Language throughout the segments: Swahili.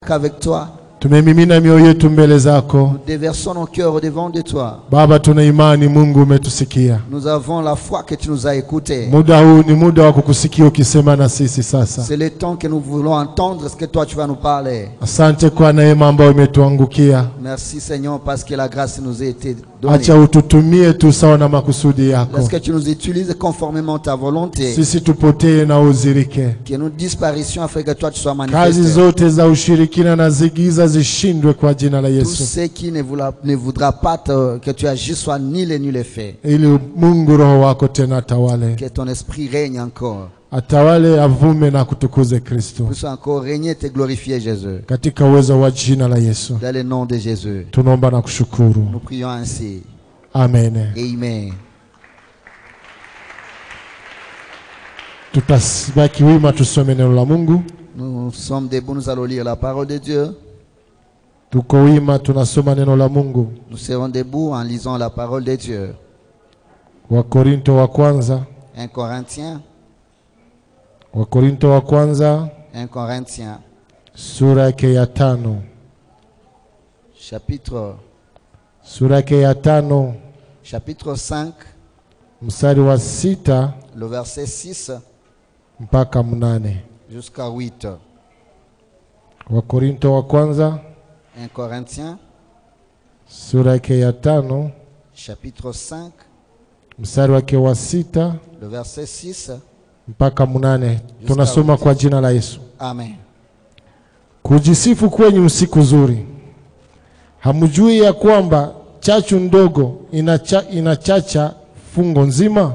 qu'avec toi. Tumemimina mioyo yetu mbele zako Nous déversons nos cœurs au devant de toi. Baba, tuna imani Mungu umetusikia. Nous avons la foi que tu nous as écoutés. Muda huu ni muda wa kukusikia ukisema na sisi sasa. C'est le temps que nous voulons entendre ce que toi tu vas nous parler. Asante kwa neema ambayo imetuangukia. Merci Seigneur parce que la grâce nous a été donnée. Acha ututumie tu sawa na makusudi yako, Laisse que tu nous utilises conformément à ta volonté. sisi tupotee na uzirike. Que nous disparaissions afin que toi tu sois Kazi manifesté. zote za ushirikina na zigiza zishindwe kwa jina la Tout Yesu, ce qui ne voudra, ne voudra pas te- que tu agisses soit nul et nul effet. ili Mungu Roho wako tena atawale, Que ton esprit règne encore. atawale, avume na kutukuze Kristo, Puisse encore régner et te glorifier Jésus. katika uwezo wa jina la Yesu Dans le nom de Jésus. tunaomba na kushukuru, Nous prions ainsi. amen. Amen. Tutabaki wima tusome neno la Mungu. Nous sommes debout, nous allons lire la parole de Dieu. Tuko wima tunasoma neno la Mungu. Nous serons debout en lisant la parole de Dieu. Wakorinto wa kwanza, 1 Corinthiens, Wakorinto wa kwanza 1 Corinthiens, sura yake ya tano, chapitre, sura yake ya tano chapitre 5, mstari wa sita le verset 6 mpaka mnane. jusqu'à 8. Wakorinto wa kwanza 1 Corinthiens, sura yake ya tano chapitre 5, mstari wake wa sita le verset 6. mpaka mnane. Tunasoma kwa jina la Yesu. Amen. Kujisifu kwenyu siku nzuri. Hamjui ya kwamba chachu ndogo inacha, inachacha fungo nzima?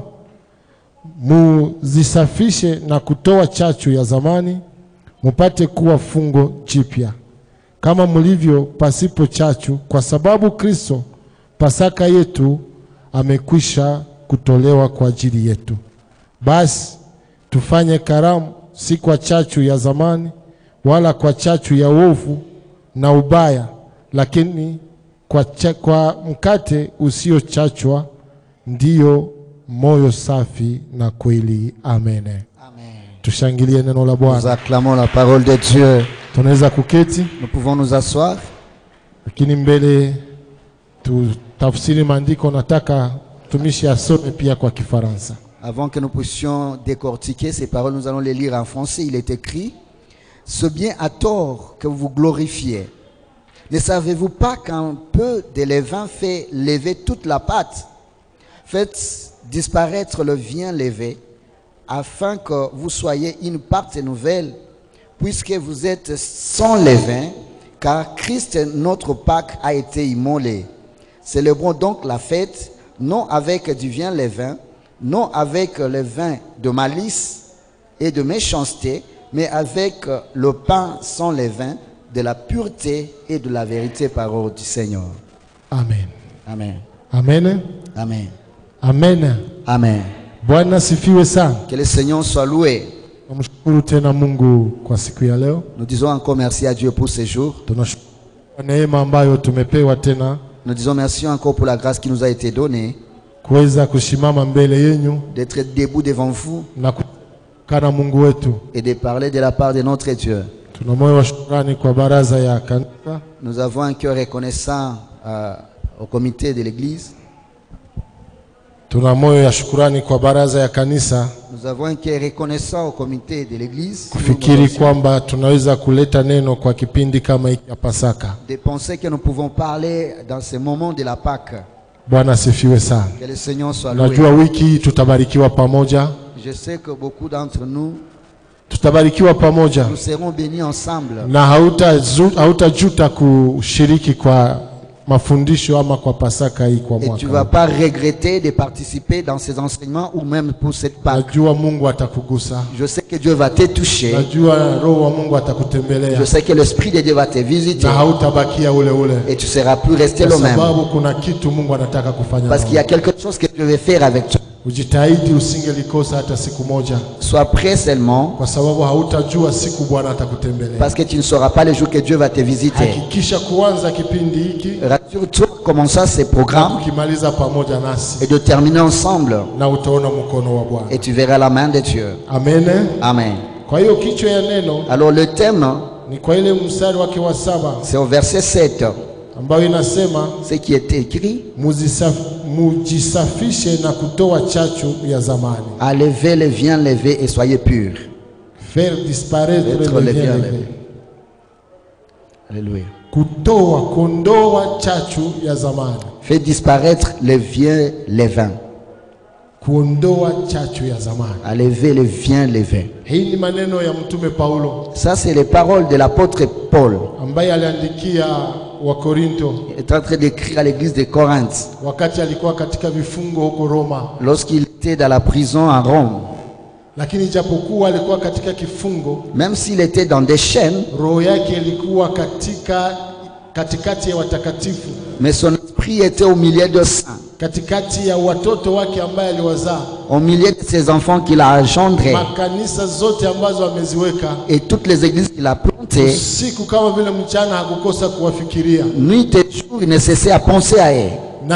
Muzisafishe na kutoa chachu ya zamani, mupate kuwa fungo jipya, kama mlivyo pasipo chachu, kwa sababu Kristo Pasaka yetu amekwisha kutolewa kwa ajili yetu. Basi tufanye karamu si kwa chachu ya zamani wala kwa chachu ya uovu na ubaya, lakini kwa, cha, kwa mkate usiochachwa, ndiyo moyo safi na kweli. Amen. Amen. Tushangilie neno la Nous Bwana. acclamons la parole de Dieu. Tunaweza kuketi, Nous pouvons nous asseoir. lakini mbele tutafsiri maandiko. Nataka mtumishi asome pia kwa Kifaransa. Avant que nous puissions décortiquer ces paroles, nous allons les lire en français. Il est écrit Ce bien à tort que vous vous glorifiez. Ne savez-vous pas qu'un peu de levain fait lever toute la pâte Faites disparaître le vin levé, afin que vous soyez une pâte nouvelle, puisque vous êtes sans levain, car Christ, notre Pâque, a été immolé. Célébrons donc la fête, non avec du vin levain, non avec le vin de malice et de méchanceté, mais avec le pain sans levain, de la pureté et de la vérité parole du Seigneur. Amen, Amen. amen, Amen. amen. Amen. Bwana sifiwe sana. Que le Seigneur soit loué. Tunamshukuru tena Mungu kwa siku ya leo. Nous disons encore merci à Dieu pour ce jour. Tunashukuru kwa neema ambayo tumepewa tena Nous disons merci encore pour la grâce qui nous a été donnée kuweza kusimama mbele yenyu d'être debout devant vous na kukana Mungu wetu. et de parler de la part de notre Dieu. Tuna moyo wa shukrani kwa baraza ya kanisa, Nous avons un cœur reconnaissant euh, au comité de l'Église. tuna moyo ya shukrani kwa baraza ya kanisa Nous avons un cœur reconnaissant au comité de l'Église. kufikiri kwamba tunaweza kuleta neno kwa kipindi kama hiki ya Pasaka. De penser que nous pouvons parler dans ce moment de la Pâque. Bwana asifiwe sana. Que le Seigneur soit loué. Najua wiki hii tutabarikiwa pamoja, Je sais que beaucoup d'entre nous, tutabarikiwa pamoja nous serons bénis ensemble. na hautazu- hautajuta kushiriki kwa mafundisho ama kwa Pasaka hii kwa Et tu mwaka. vas pas regretter de participer dans ces enseignements ou même pour cette Pâque. Najua Mungu atakugusa, Je sais que Dieu va te toucher. najua Roho wa Mungu atakutembelea Je sais que l'Esprit de Dieu va te visiter. na hautabakia ule ule, Et tu seras plus resté kwa le même. sababu kuna kitu Mungu anataka kufanya. Parce qu'il y a nawe. quelque chose que Dieu veut faire avec toi. Ujitahidi usingelikosa hata siku moja, Sois prêt seulement. kwa sababu hautajua siku Bwana atakutembelea. Parce que tu ne sauras pas le jour que Dieu va te visiter. Hakikisha kuanza kipindi hiki Rassure-toi, commençons ces na programmes kukimaliza pamoja nasi, et de terminer ensemble. na utaona mkono wa Bwana. Et tu verras la main de Dieu. Amen. Amen. Kwa hiyo kichwa ya neno Alors le thème, ni kwa ile mstari wake wa saba C'est au verset 7, ambayo inasema ce qui était écrit "Muzisaf- mujisafishe na kutoa chachu ya zamani, Enlevez les viens levés et soyez purs. faire disparaître Être le les bien viens levé." levés. Alléluia. kutoa kuondoa chachu ya zamani, Faites disparaître les viens levains. kuondoa chachu ya zamani. Enlevez les viens levés. Hii ni maneno ya mtume Paulo Ça, c'est les paroles de l'apôtre Paul. ambaye aliandikia Wakorinto Il est en train d'écrire à l'église de Corinthe wakati alikuwa katika vifungo huko Roma, lorsqu'il était dans la prison à Rome. lakini japokuwa alikuwa katika kifungo, Même s'il était dans des chaînes, roho yake ilikuwa katika katikati ya watakatifu, mais son esprit était au milieu de saints, katikati ya watoto wake ambaye aliwazaa, au milieu de ses enfants qu'il a engendrés makanisa zote ambazo ameziweka et toutes les églises qu'il a plantées. usiku kama vile mchana, hakukosa kuwafikiria. Nuit et jour, il ne cessait à penser à eux. Na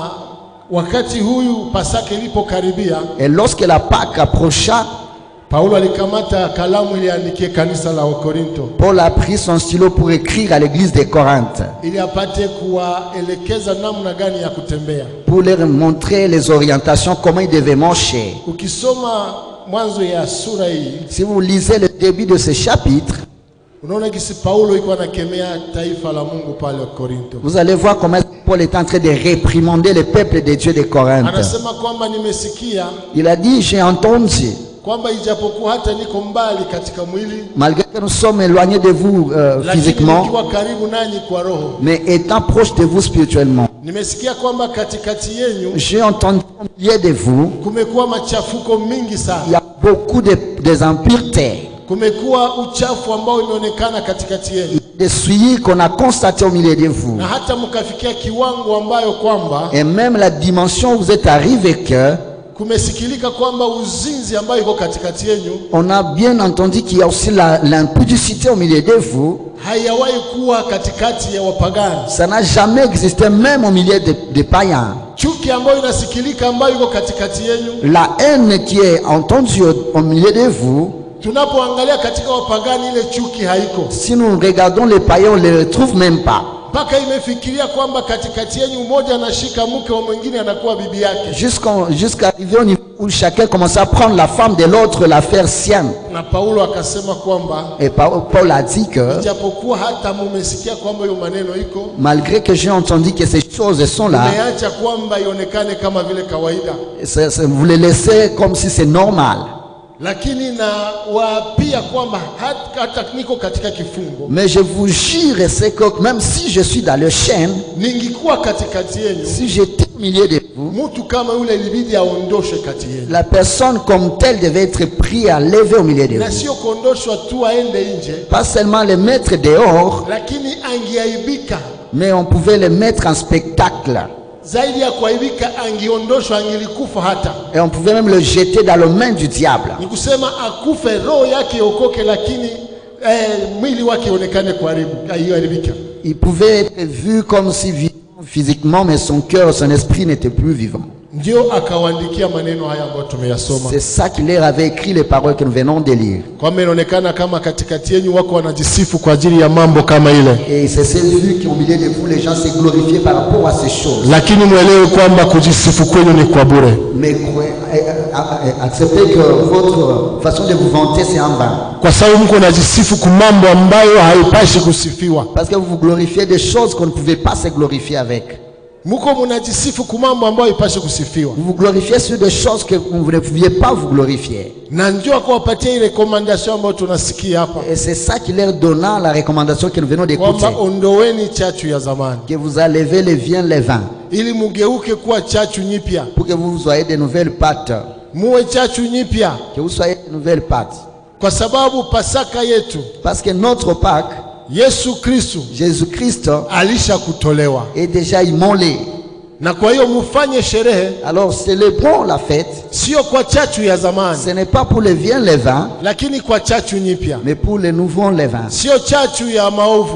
wakati huyu Pasaka ilipokaribia, Et lorsque la Pâque approcha, Paulo alikamata kalamu ili aandikie kanisa la Wakorinto Paul a pris son stylo pour écrire à l'église de Corinthe, ili apate kuwaelekeza namna gani ya kutembea. pour leur montrer les orientations, comment ils devaient marcher. Ukisoma mwanzo ya sura hii Si vous lisez le début de ce chapitre, unaona kisi Paulo iko anakemea taifa la Mungu pale Korinto. vous allez voir comment Paul est en train de réprimander le peuple de Dieu de Corinthe. Anasema kwamba nimesikia Il a dit, j'ai entendu, kwamba ijapokuwa hata niko mbali katika mwili, malgré que nous sommes éloignés de vous euh, lakini physiquement, nikiwa karibu nanyi kwa roho, mais étant proche de vous spirituellement, nimesikia kwamba katikati yenyu j'ai entendu au milieu de vous, kumekuwa machafuko mingi il y sana, a beaucoup de, des impuretés, kumekuwa uchafu ambao imeonekana katikati yenu, des souillures qu'on a constatées au milieu de vous. na hata mkafikia kiwango ambayo kwamba Et même la dimension où vous êtes arrivé que kumesikilika kwamba uzinzi ambayo iko katikati yenyu on a bien entendu qu'il y a aussi la- l'impudicité au milieu de vous. haiyawahi kuwa katikati ya wapagani. Ça n'a jamais existé même au milieu des des païens. Chuki ambayo inasikilika ambayo iko katikati yenyu, La haine qui est entendue au, au milieu de vous, tunapoangalia katika wapagani ile chuki haiko, si nous regardons les païens, on ne les retrouve même pas. mpaka imefikiria kwamba katikati yenyu mmoja anashika mke wa mwingine anakuwa bibi yake. Jusqu'en- Jusqu'à arriver au niveau où chacun commence à prendre la femme de l'autre, la faire sienne. Na Paulo akasema kwamba Et Pa- Paul a dit que, japokuwa hata mumesikia kwamba hiyo maneno iko, malgré que j'ai entendu que ces choses sont là, umeacha kwamba ionekane kama vile kawaida, c'est- c'est- vous les laissez comme si c'est normal. lakini na wapia kwamba hata, hata niko katika kifungo, Mais je vous jure, c'est que même si je suis dans le chêne, ningikuwa katikati yenyu, si j'étais au milieu de vous, mtu kama yule ilibidi aondoshwe kati yenu, la personne comme telle devait être prise à lever au milieu de na vous. sio kuondoshwa tu aende nje, Pas seulement les mettre dehors, lakini angeaibika mais on pouvait les mettre en spectacle. zaidi ya kuaibika, angeondoshwa, angelikufa hata Et on pouvait même le jeter dans les mains du diable. ni kusema akufe, roho yake iokoke, lakini eh, mwili wake ionekane kuharibu aiharibika. Il pouvait être vu comme si vivant physiquement, mais son cœur, son esprit n'était plus vivant. Ndio akawaandikia maneno haya ambayo tumeyasoma, C'est ça qu'il leur avait écrit les paroles que nous venons de lire. kwamba inaonekana kama katikati yenyu wako wanajisifu kwa ajili ya mambo kama ile, Et c'est s'est vu qu'au milieu de vous, les gens se glorifiaient par rapport à ces choses. lakini mwelewe kwamba kujisifu kwenu ni kwa bure. Mais croyez- eh, eh, eh, acceptez que votre façon de vous vanter, c'est en vain. kwa sababu mko najisifu ku mambo ambayo haipashi kusifiwa. Parce que vous vous glorifiez des choses qu'on ne pouvait pas se glorifier avec. Mko mnajisifu ku mambo ambayo haipashi kusifiwa, Vous vous glorifiez sur des choses que vous ne pouviez pas vous glorifier. na ndio akawapatia ile recommendation ambayo tunasikia hapa Et c'est ça qui leur donna la recommandation que nous venons d'écouter. kwamba ondoweni chachu ya zamani Que vous enlevez les viens, les vins, ili mugeuke kuwa chachu nyipya, pour que vous soyez de nouvelles pâtes. muwe chachu nyipya, Que vous soyez de nouvelles pâtes. kwa sababu Pasaka yetu Parce que notre Pâque, Yesu Kristu Jésus-Christ, alisha kutolewa, est déjà immolé. na kwa hiyo mufanye sherehe, Alors célébrons la fête. sio kwa chachu ya zamani, Ce n'est pas pour les viens, les vins, lakini kwa chachu nyipya, mais pour les nouveaux les vins. sio chachu ya maovu,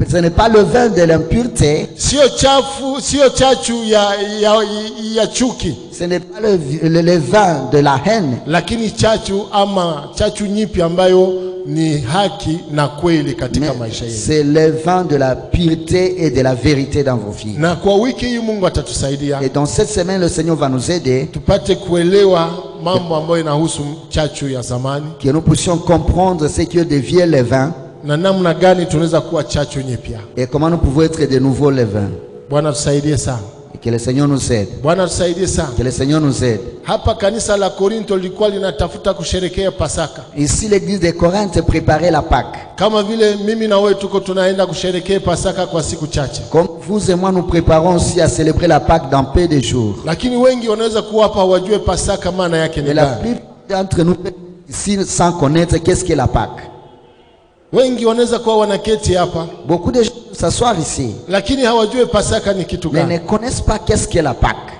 ce n'est pas le vin de l'impureté, sio chafu, sio chachu ya, ya, ya chuki, ce n'est pas le, le- le vin de la haine, lakini chachu ama chachu nyipi ambayo ni haki na kweli katika mais maisha yetu. c'est le vin de la pureté et de la vérité dans vos vies. Na kwa wiki hii Mungu atatusaidia Et dans cette semaine, le Seigneur va nous aider, tupate kuelewa mambo ambayo inahusu chachu ya zamani que nous puissions comprendre ce que devient le vin na namna gani tunaweza kuwa chachu nyipya. et comment nous pouvons être de nouveau le vin. Bwana tusaidie sana, Et que le Seigneur nous aide. Bwana tusaidie sana. Que le Seigneur nous aide. Hapa kanisa la Korinto lilikuwa linatafuta kusherekea Pasaka Ici, l'église de Corinthe préparait la Pâque. kama vile mimi na wewe tuko tunaenda kusherekea Pasaka kwa siku chache, Comme vous et moi, nous préparons aussi à célébrer la Pâque dans peu de jours. lakini wengi wanaweza kuwa hapa hawajue Pasaka maana yake ni Et la gani. plupart d'entre nous ici sans connaître qu'est-ce qu'est la Pâque. Wengi wanaweza kuwa wanaketi hapa Beaucoup de gens s'asseoir ici, lakini hawajue Pasaka ni kitu mais ne gani. connaissent pas qu'est-ce qu'est la Pâque.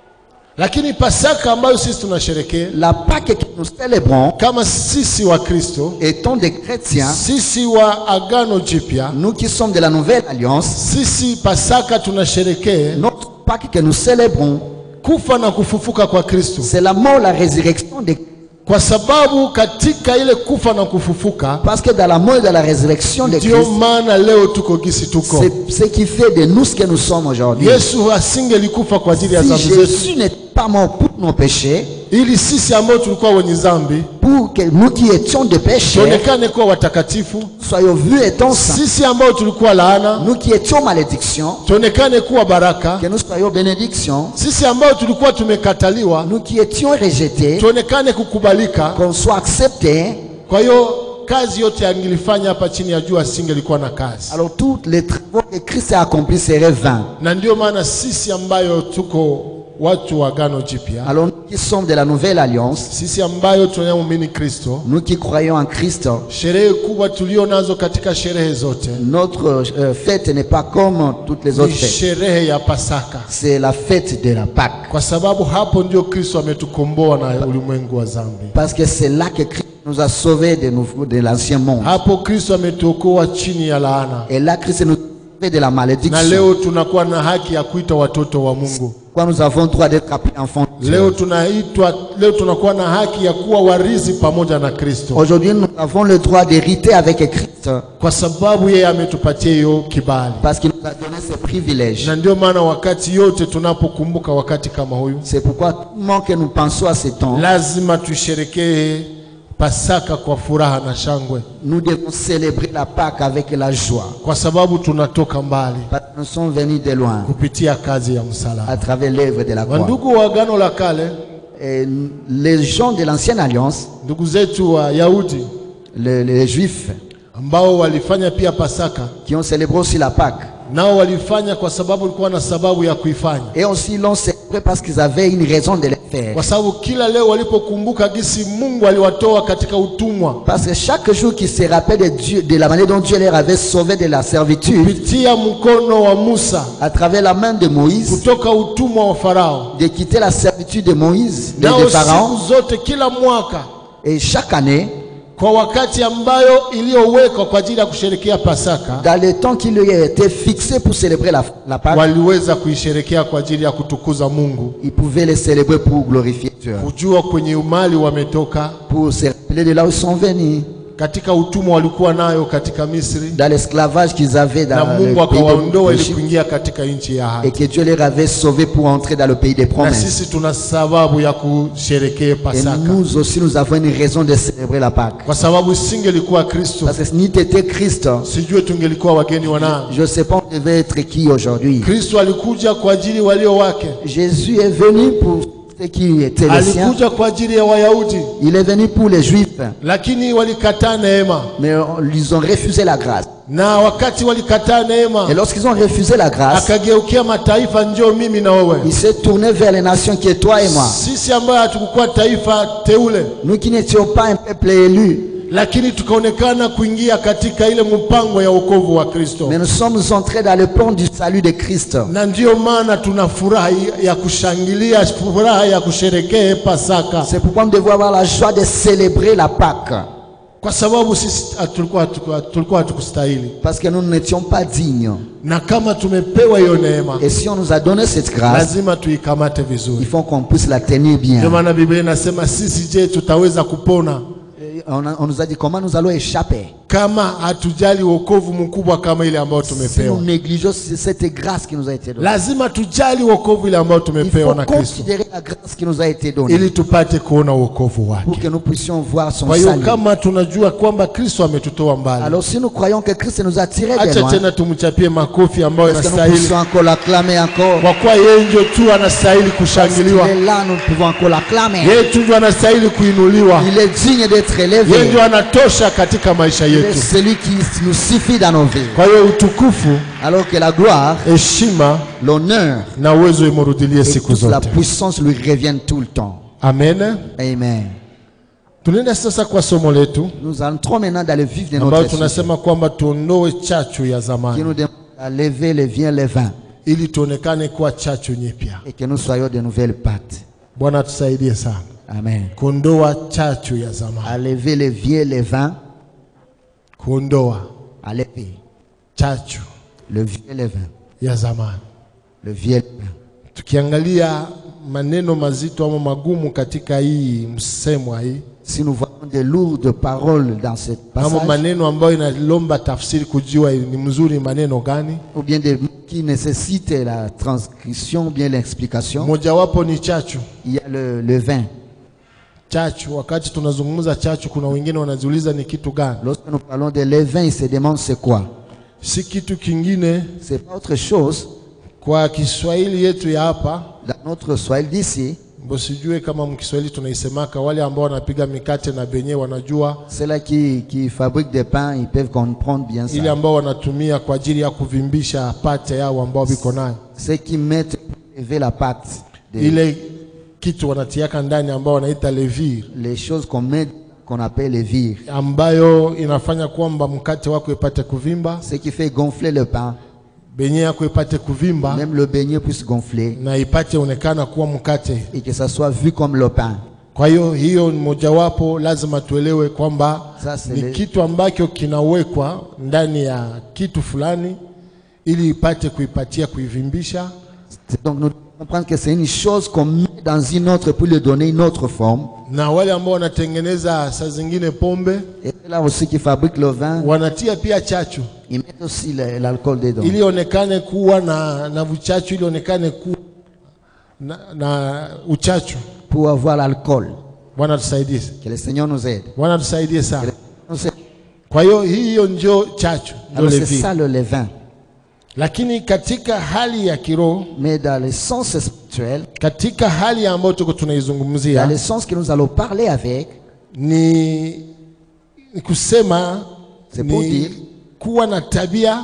Lakini Pasaka ambayo sisi tunasherekea La Pâque que nous célébrons, kama sisi wa Kristo, étant des chrétiens, sisi wa Agano Jipya, nous qui sommes de la nouvelle alliance, sisi Pasaka tunasherekea notre Pâque que nous célébrons, kufa na kufufuka kwa Kristo, c'est la mort, la résurrection de kwa sababu katika ile kufa na kufufuka Parce que dans la mort et dans la résurrection de ndio Christ, maana leo tuko gisi tuko. c'est ce qui fait de nous ce que nous sommes aujourd'hui. Yesu asingelikufa kwa ajili ya Si dhambi zetu, Jésus n'est pas mort pour nos péchés, ili sisi ambao tulikuwa wenye dhambi pour que nous qui étions des péchés, tuonekane kuwa watakatifu, soyons vus étant saints, sisi ambao tulikuwa laana nous qui étions malédiction, tuonekane kuwa baraka, que nous soyons bénédiction, sisi ambao tulikuwa tumekataliwa nous qui étions rejetés, tuonekane kukubalika. qu'on soit acceptés. Kwa hiyo kazi yote angilifanya hapa chini ya jua asingelikuwa na kazi, Alors tous les travaux que Christ a accomplis seraient vains. na ndio maana sisi ambayo tuko watu wa agano jipya, Alors nous qui sommes de la nouvelle alliance, sisi ambayo tunayemwamini Kristo, nous qui croyons en Christ, sherehe kubwa tulio nazo katika sherehe zote notre euh, fête n'est pas comme toutes les autres ni fêtes. sherehe ya Pasaka, C'est la fête de la Pâque. kwa sababu hapo ndio Kristo ametukomboa na ulimwengu wa dhambi. Parce que c'est là que Christ nous a sauvés de, nouveau- de l'ancien monde. Hapo Kristo ametuokoa chini ya laana, Et là, Christ nous a sauvés de la na malédiction. leo tunakuwa na haki ya kuita watoto wa Mungu. Quoi, nous avons droit d'être appelés enfants de Dieu. Leo tunaitwa, leo tunakuwa na haki ya kuwa warithi pamoja na Kristo, Aujourd'hui, nous avons le droit d'hériter avec Christ kwa sababu yeye ametupatia hiyo kibali. parce qu'il nous a donné ce privilège. Na ndio maana wakati yote tunapokumbuka wakati kama huyu, C'est pourquoi tout le moment que nous pensons à ce temps, lazima tusherekee Pasaka kwa furaha na shangwe, nous devons célébrer la Pâque avec la joie. kwa sababu tunatoka mbali Parce que nous sommes venus de loin kupitia kazi ya msalaba. à travers l'œuvre de la croix. Wandugu wa agano la kale, Et les gens de l'ancienne alliance, ndugu zetu wa Yahudi les, les juifs ambao walifanya pia Pasaka, qui ont célébré aussi la Pâque, nao walifanya kwa sababu walikuwa na sababu ya kuifanya, et aussi l'ont célébré parce qu'ils avaient une raison de le faire. kwa sababu kila leo walipokumbuka gisi Mungu aliwatoa katika utumwa Parce que chaque jour qu'ils se rappellent de, Dieu, de la manière dont Dieu les avait sauvés de la servitude, kupitia mkono wa Musa à travers la main de Moïse, kutoka utumwa wa Farao, de quitter la servitude de Moïse, de, de nao Pharaon, siku zote, kila mwaka et chaque année, kwa wakati ambayo iliyowekwa kwa ajili ya kusherekea Pasaka, dans le temps qui lui a été fixé pour célébrer la, la Pâque, waliweza kuisherekea kwa ajili ya kutukuza Mungu, ils pouvaient les célébrer pour glorifier Dieu, kujua kwenye umali wametoka, pour se rappeler de là où ils sont venus, katika utumwa walikuwa nayo katika Misri, dans l'esclavage qu'ils avaient na dans Mungu le pays akawaondoa ili d'Égypte, kuingia katika nchi ya et ahadi. que Dieu les avait sauvés pour entrer dans le pays des Na promesses. sisi tuna sababu ya kusherekea Et Pasaka, nous aussi, nous avons une raison de célébrer la Pâque. kwa sababu singelikuwa Kristo, Parce que si n'eût été Christ, sijue tungelikuwa wageni wa nani. je ne sais pas on devait être qui aujourd'hui. Kristo alikuja kwa ajili walio wake, Jésus est venu pour ceux qui étaient les siens. alikuja kwa ajili ya Wayahudi, Il est venu pour les Juifs, lakini walikataa neema, mais on- ils ont refusé la grâce. na wakati walikataa neema, Et lorsqu'ils ont refusé la grâce, akageukia mataifa, njoo mimi na wewe. il s'est tourné vers les nations qui est toi et moi. Sisi ambayo hatukukuwa taifa teule, Nous qui n'étions pas un peuple élu, lakini tukaonekana kuingia katika ile mpango ya wokovu wa Kristo, mais nous sommes entrés dans le plan du salut de Christ. na ndiyo maana tuna furaha ya kushangilia, furaha ya kusherekea Pasaka. C'est pourquoi nous devons avoir la joie de célébrer la Pâque. kwa sababu sisi hatu- tulikuwa hatu- tulikuwa hatukustahili, Parce que nous n'étions pas dignes. na kama tumepewa hiyo neema, Et si on nous a donné cette grâce, lazima tuikamate il vizuri. faut qu'on puisse la tenir Ndio bien. maana Biblia inasema sisi, je, tutaweza kupona Et On, a- on nous a dit comment nous allons échapper kama hatujali wokovu mkubwa kama ile ambayo si nous tumepewa? négligeons cette grâce qui nous a été donnée. Lazima tujali wokovu ile ambayo Il faut tumepewa na Kristo considérer la grâce qui nous a été donnée ili tupate kuona wokovu wake. pour que nous puissions voir son Kwa hiyo salut. kama tunajua kwamba Kristo ametutoa mbali, Alors si nous croyons que Christ nous a tirés de acha loin, tena tumchapie makofi ambayo est-ce que nous inastahili, puissions encore l'acclamer encore kwa kuwa yeye ndio tu anastahili Parce qu'il kushangiliwa, est là, nous pouvons encore l'acclamer. yeye tu ndio anastahili kuinuliwa, Il est digne d'être yeye élevé. ndio anatosha katika maisha Il est yetu. celui qui nous suffit dans nos vies. Kwa hiyo utukufu, Alors que la gloire, heshima l'honneur na uwezo imurudilie et siku toute la zote. puissance lui reviennent tout le temps. Amen. Amen. Tunaenda sasa kwa somo letu Nous entrons maintenant dans le vif de ambayo notre sujet, tunasema kwamba tuondoe chachu ya qui zamani nous demande à lever les viens les vins ili tuonekane kuwa chachu nyipya. et que nous soyons de nouvelles pattes. Bwana tusaidie sana Amen. kuondoa chachu ya zamani, À lever les vieux les vins, kuondoa à lever chachu le vieux les vins, ya zamani. le vieux les vins. Tukiangalia maneno mazito ama magumu katika hii msemwa hii Si nous voyons des lourdes paroles dans cette ama passage, maneno ambayo inalomba tafsiri kujua ni mzuri maneno gani, ou bien des mots qui nécessitent la transcription, ou bien l'explication, mojawapo ni chachu. il y a le, le vin. Chachu, wakati tunazungumza chachu, kuna wengine wanajiuliza ni kitu gani? Lorsque nous parlons de levain, ils se demandent c'est quoi Si kitu kingine. C'est pas autre chose. Kwa Kiswahili yetu ya hapa Dans notre soil d'ici, mbo, sijue kama mkiswahili tunaisemaka, wale ambao wanapiga mikate na benye wanajua ceux-là qui, qui fabriquent des pains, ils peuvent comprendre bien ile ça. ambao wanatumia kwa ajili ya kuvimbisha pate yao ambao biko nayo, Ceux qui mettent pour lever la pâte, des- ile kitu wanatiaka ndani ambao wanaita levure, les choses qu'on met, qu'on appelle les vires. ambayo inafanya kwamba mkate wako ipate kuvimba, Ce qui fait gonfler le pain, benye yako ipate kuvimba même le beignet puisse gonfler na ipate onekana kuwa mkate. et que ça soit vu comme le pain. Kwa hiyo hiyo ni mojawapo, lazima tuelewe kwamba Sasa ni le- kitu ambacho kinawekwa ndani ya kitu fulani ili ipate kuipatia kuivimbisha, C'est Donc nous devons comprendre que c'est une chose qu'on met dans une autre pour lui donner une autre forme. na wale ambao wanatengeneza saa zingine pombe Et là aussi qui fabriquent le vin, wanatia pia chachu ils mettent aussi le- l'alcool dedans. ili onekane kuwa na, na uchachu ili onekane kuwa na, na uchachu. Pour avoir l'alcool. Bwana tusaidie, Que le Seigneur nous aide. Bwana tusaidie Que sana. le Seigneur nous aide. Kwa hiyo hiyo ndio chachu, ndio Alors c'est levi. ça le levain. Lakini katika hali ya kiroho, Mais dans le sens spirituel, katika hali ambayo tuko dans tunaizungumzia le sens que nous allons parler avec, ni, ni kusema C'est pour ni dire. kuwa na tabia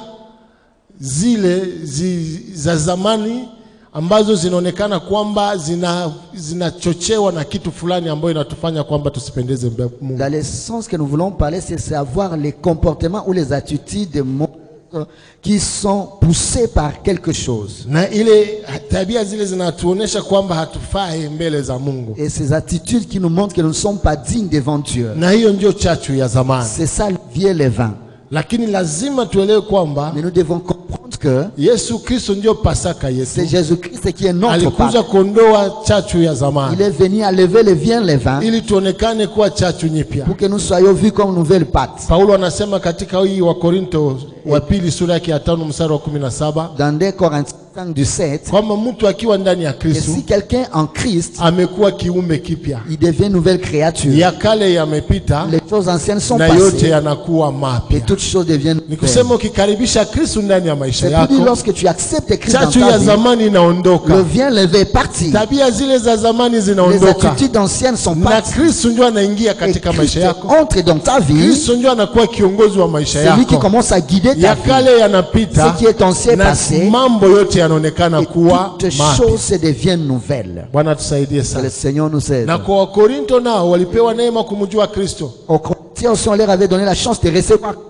zile zi, za zamani ambazo zinaonekana kwamba zina zinachochewa na kitu fulani ambayo inatufanya kwamba tusipendeze mbele ya Mungu. dans le sens que nous voulons parler, c'est savoir les comportements ou les attitudes des mondes qui sont poussés par quelque chose. Na ile tabia zile zinatuonesha kwamba hatufai mbele za Mungu, Et ces attitudes qui nous montrent que nous ne sommes pas dignes devant Dieu. na hiyo ndio chachu ya zamani. C'est ça le vieux levain. Lakini lazima tuelewe kwamba Mais nous devons comprendre que Yesu Kristo ndio Pasaka c'est yetu, Jésus-Christ qui est notre alikuja Pâque. kuondoa chachu ya zamani Il est venu à lever le vieux levain ili tuonekane kuwa chachu nyipya. pour que nous soyons vus comme nouvelle pâte. Paulo anasema katika hii wa Korinto wa pili sura yake ya tano mstari wa kumi na saba Dans 2 Corinthiens 5 du 7, kwamba mtu akiwa ndani ya que Kristo si quelqu'un en Christ, amekuwa kiumbe kipya, il devient nouvelle créature. ya kale yamepita Les choses anciennes sont na yote passées yanakuwa et mapya. toutes choses deviennent Ni nouvelles. kusema ukikaribisha Kristo ndani ya maisha C'est pour dire yako, lorsque tu acceptes Christ dans chachu ta ya vie, zamani le inaondoka, vieux levé est parti. tabia zile za zamani Les zinaondoka, attitudes anciennes sont na parties. Kristo ndio anaingia Et katika Christ maisha yako. entre dans ta vie. Kristo ndio anakuwa kiongozi wa maisha C'est lui qui yako. commence à guider ta Ya vie. kale yanapita Ce qui est ancien na passé, mambo yote yanaonekana Et kuwa toutes mapya. choses se deviennent nouvelles. Bwana tusaidie Que le sana. Seigneur nous aide. Na kwa Wakorinto nao walipewa neema kumjua Kristo, Aux Corinthiens aussi, on leur avait donné la chance de recevoir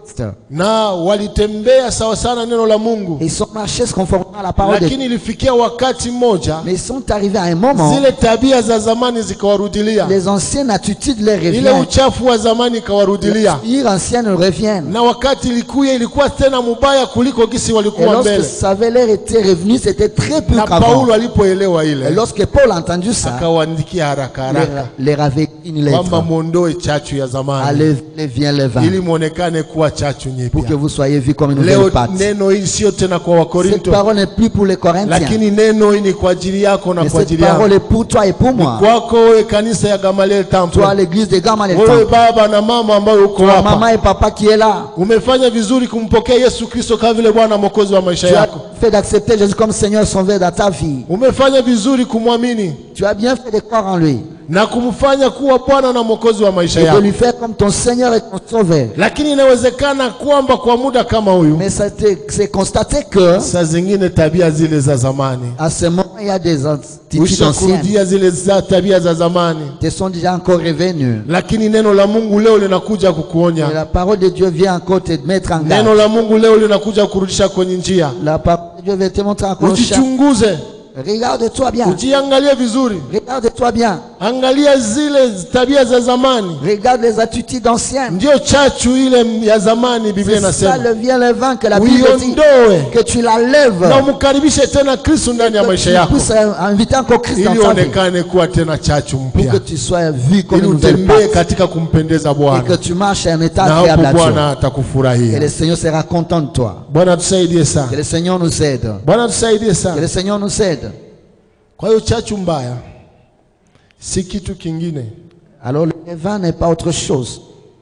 na walitembea sawa sana neno la Mungu, Ils sont marchés conformément à la parole de Dieu. lakini ilifikia wakati mmoja Mais ils sont arrivés à un moment, zile tabia za zamani zikawarudilia, les anciennes attitudes leur ile reviennent. uchafu wa zamani ikawarudilia, Les anciennes reviennent. na wakati ilikuwa ilikuwa tena mubaya kuliko gisi Et walikuwa lorsque mbele. ça avait l'air été revenu, c'était très peu Na qu'avant. Paulo alipoelewa Et ile, lorsque Paul a entendu ça, akawaandikia haraka haraka leur, leur avait écrit une kwamba lettre. mwondoe chachu ya zamani Allez, allez, viens le vin, ili mwonekane kuwa chachu pour que nyipya. vous soyez vus comme une Leo nouvelle pâte. neno hili sio tena kwa Cette Wakorinto, parole n'est plus pour les Corinthiens, lakini neno hili ni kwa ajili yako na mais kwa cette ajili parole yangu, est pour toi et pour moi. kwako wewe kanisa ya Gamaliel Temple, Toi, l'église de Gamal et wewe baba na mama ambayo uko Toi, hapa, maman et papa qui est là. umefanya vizuri kumpokea Yesu Kristo kama vile Bwana mwokozi wa maisha Tu as yako. fait d'accepter Jésus comme Seigneur et Sauveur dans ta vie. Umefanya vizuri kumwamini Tu as bien fait de croire en lui na kumfanya kuwa Bwana na mwokozi wa maisha et de yako, lui faire comme ton Seigneur et ton Sauveur. lakini inawezekana kwamba kwa muda kama huyu, Mais ça t'est- c'est constaté que saa zingine tabia zile za zamani à ce moment, il y a des attitudes anciennes ushakurudia zile za tabia za zamani, qui sont déjà encore revenues. lakini neno la Mungu leo linakuja Et kukuonya. la parole de Dieu vient encore te mettre en Neno garde. la Mungu leo linakuja kurudisha kwenye njia. La parole de Dieu va te montrer encore chaque- Ujichunguze, Regarde-toi bien. ujiangalie vizuri, Regarde-toi bien. angalia zile tabia za zamani, Regarde les attitudes anciennes. ndio chachu ile ya zamani. Biblia C'est ça inasema le vient le vent que la Bible dit. uiondoe Que tu la lèves. na umkaribishe tena Kristo ndani ya Que maisha tu yako, puisses inviter encore Christ dans ili ta vie. uonekane kuwa tena chachu Pour que mpya, tu sois vu comme ili une nouvelle utembee pâte. katika kumpendeza Et que Bwana, tu marches un état na agréable hapo à Dieu. Bwana Et atakufurahia. le Seigneur sera content de toi. Bwana tusaidie Que sana, le Seigneur nous aide. Bwana tusaidie Que sana. le Seigneur nous aide. Kwa hiyo chachu mbaya si kitu kingine, Alors le vin n'est pas autre chose.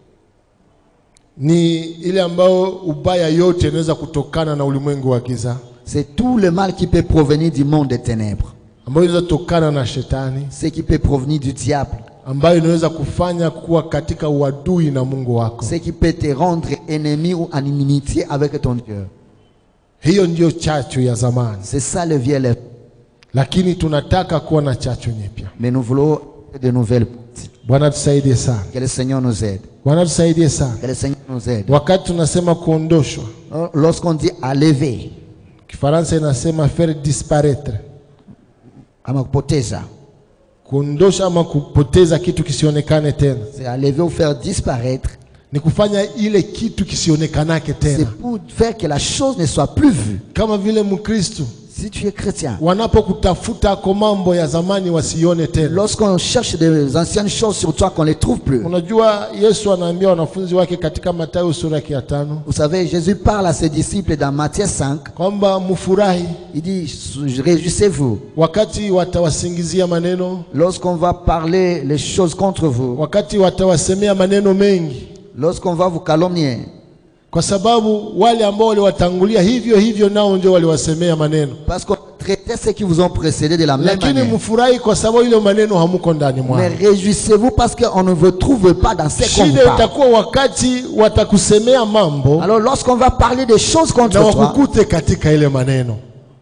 ni ile ambayo ubaya yote inaweza kutokana na ulimwengu wa giza, C'est tout le mal qui peut provenir du monde des ténèbres. ambayo inaweza kutokana na shetani, Ce qui peut provenir du diable. ambayo inaweza kufanya kuwa katika uadui na Mungu wako. Ce qui peut te rendre ennemi ou en inimitié avec ton Dieu. Hiyo ndiyo chachu ya zamani, C'est ça le vieux lèvre. lakini tunataka kuwa na chachu nyipya. Mais nous voulons de nouvelles pâtes. Bwana tusaidie sana, Que le Seigneur nous aide. Bwana tusaidie sana. Que le Seigneur nous aide. Wakati tunasema kuondoshwa, Lorsqu'on dit à lever, Kifaransa inasema faire disparaître, à poteza, kuondosha ama kupoteza kitu kisionekane tena. c'est à lever ou faire disparaître. ni kufanya ile kitu kisionekanake C'est tena. pour faire que la chose ne soit plus vue. Kama vile Mkristo Si tu es chrétien, wanapokutafuta kwa mambo ya zamani wasione tena. lorsqu'on cherche des anciennes choses sur toi, qu'on ne les trouve plus. Unajua, Yesu anaambia wanafunzi wake katika Mathayo sura ya tano Vous savez, Jésus parle à ses disciples dans Matthieu 5. kwamba mfurahi Il dit, réjouissez-vous. wakati watawasingizia maneno, Lorsqu'on va parler les choses contre vous, wakati watawasemea maneno mengi, lorsqu'on va vous calomnier, kwa sababu wale ambao waliwatangulia hivyo hivyo nao ndio waliwasemea maneno. parce qu'on traitait ceux qui vous ont précédé de la même Lakini manière. mfurahi kwa sababu ile maneno hamuko ndani Mais mwao. réjouissez-vous parce qu'on ne vous trouve pas dans ce qu'on vous Shida parle. itakuwa wakati watakusemea mambo Alors lorsqu'on va parler des choses contre na toi, wakukute katika ile maneno.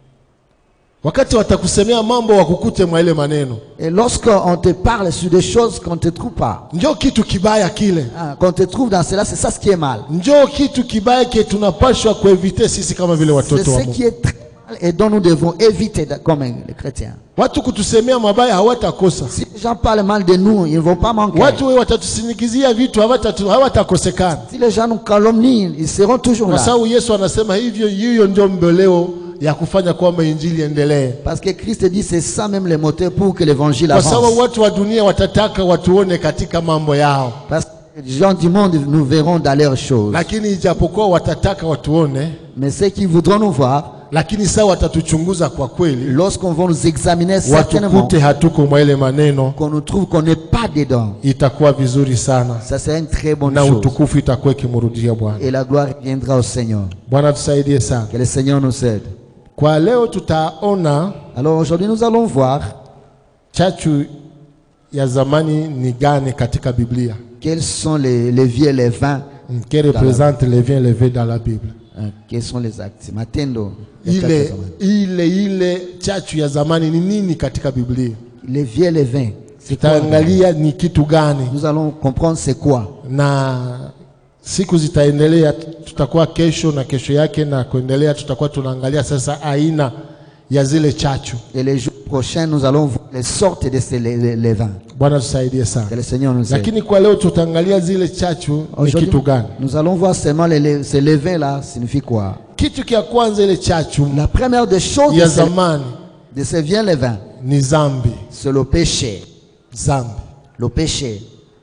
Wakati watakusemea mambo wakukute mwa ile maneno, et lorsqu'on te parle sur des choses qu'on ne te trouve pas, njo kitu kibaya kile, hein, qu'on te trouve dans cela, c'est ça ce qui est mal. njo kitu kibaya kile tunapashwa kuevite sisi kama vile C'est watoto wa ce qui Mungu. est très mal et dont nous devons éviter de- comme les chrétiens. Watu kutusemea mabaya hawatakosa, Si les gens parlent mal de nous, ils ne vont pas manquer. watu we watatusinikizia vitu hawatatu- hawatakosekana, Si les gens nous calomnient, ils seront toujours kwa là. sababu Yesu anasema hivyo. Hiyo ndio mbeleo ya kufanya kwamba injili endelee, Parce que Christ dit c'est ça même le moteur pour que l'évangile kwa sababu avance. watu wa dunia watataka watuone katika mambo yao, Parce que les gens du monde nous verront dans leurs choses. lakini ijapokuwa watataka watuone Mais ceux qui voudront nous voir, lakini saa watatuchunguza kwa kweli, lorsqu'on va nous examiner certainement, watukute hatuko mwa ile maneno, qu'on nous trouve qu'on n'est pas dedans, itakuwa vizuri sana ça c'est une très bonne na chose. utukufu itakuwa ikimrudia Bwana. Et la gloire viendra au Seigneur. Bwana tusaidie sana. Que le Seigneur nous aide. Kwa leo tutaona Alors aujourd'hui, nous allons voir chachu ya zamani ni gani katika Biblia, quels sont les, les vieux, les vins, qui représente les viens levés dans la Bible. hein, quels sont les actes. Matendo. les Ile quatre zamani. ile ile chachu ya zamani ni nini katika Biblia? Les vieux, les vins. C'est quoi Tutaangalia ni kitu gani Nous allons comprendre c'est quoi. na siku zitaendelea, tutakuwa kesho na kesho yake na kuendelea, tutakuwa tunaangalia sasa aina ya zile chachu. Et les jours prochains, nous allons voir les sortes de ces les, les- les vins. Bwana tusaidie Que sana. le Seigneur nous aide. Lakini kwa leo tutaangalia zile chachu ni Aujourd'hui, kitu gani? nous allons voir seulement les, les- ces levains là signifie quoi. Kitu kia kwanza, ile chachu La première des choses ya de ces, zamani de ces viens levains, ni zambi. c'est le péché. Zambi Le péché.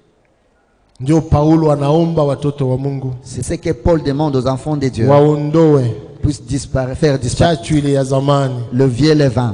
ndio Paulo anaomba watoto wa Mungu C'est ce que Paul demande aux enfants de Dieu. waondoe Puissent disparaître, faire disparaître chachu ile ya zamani le vieux levain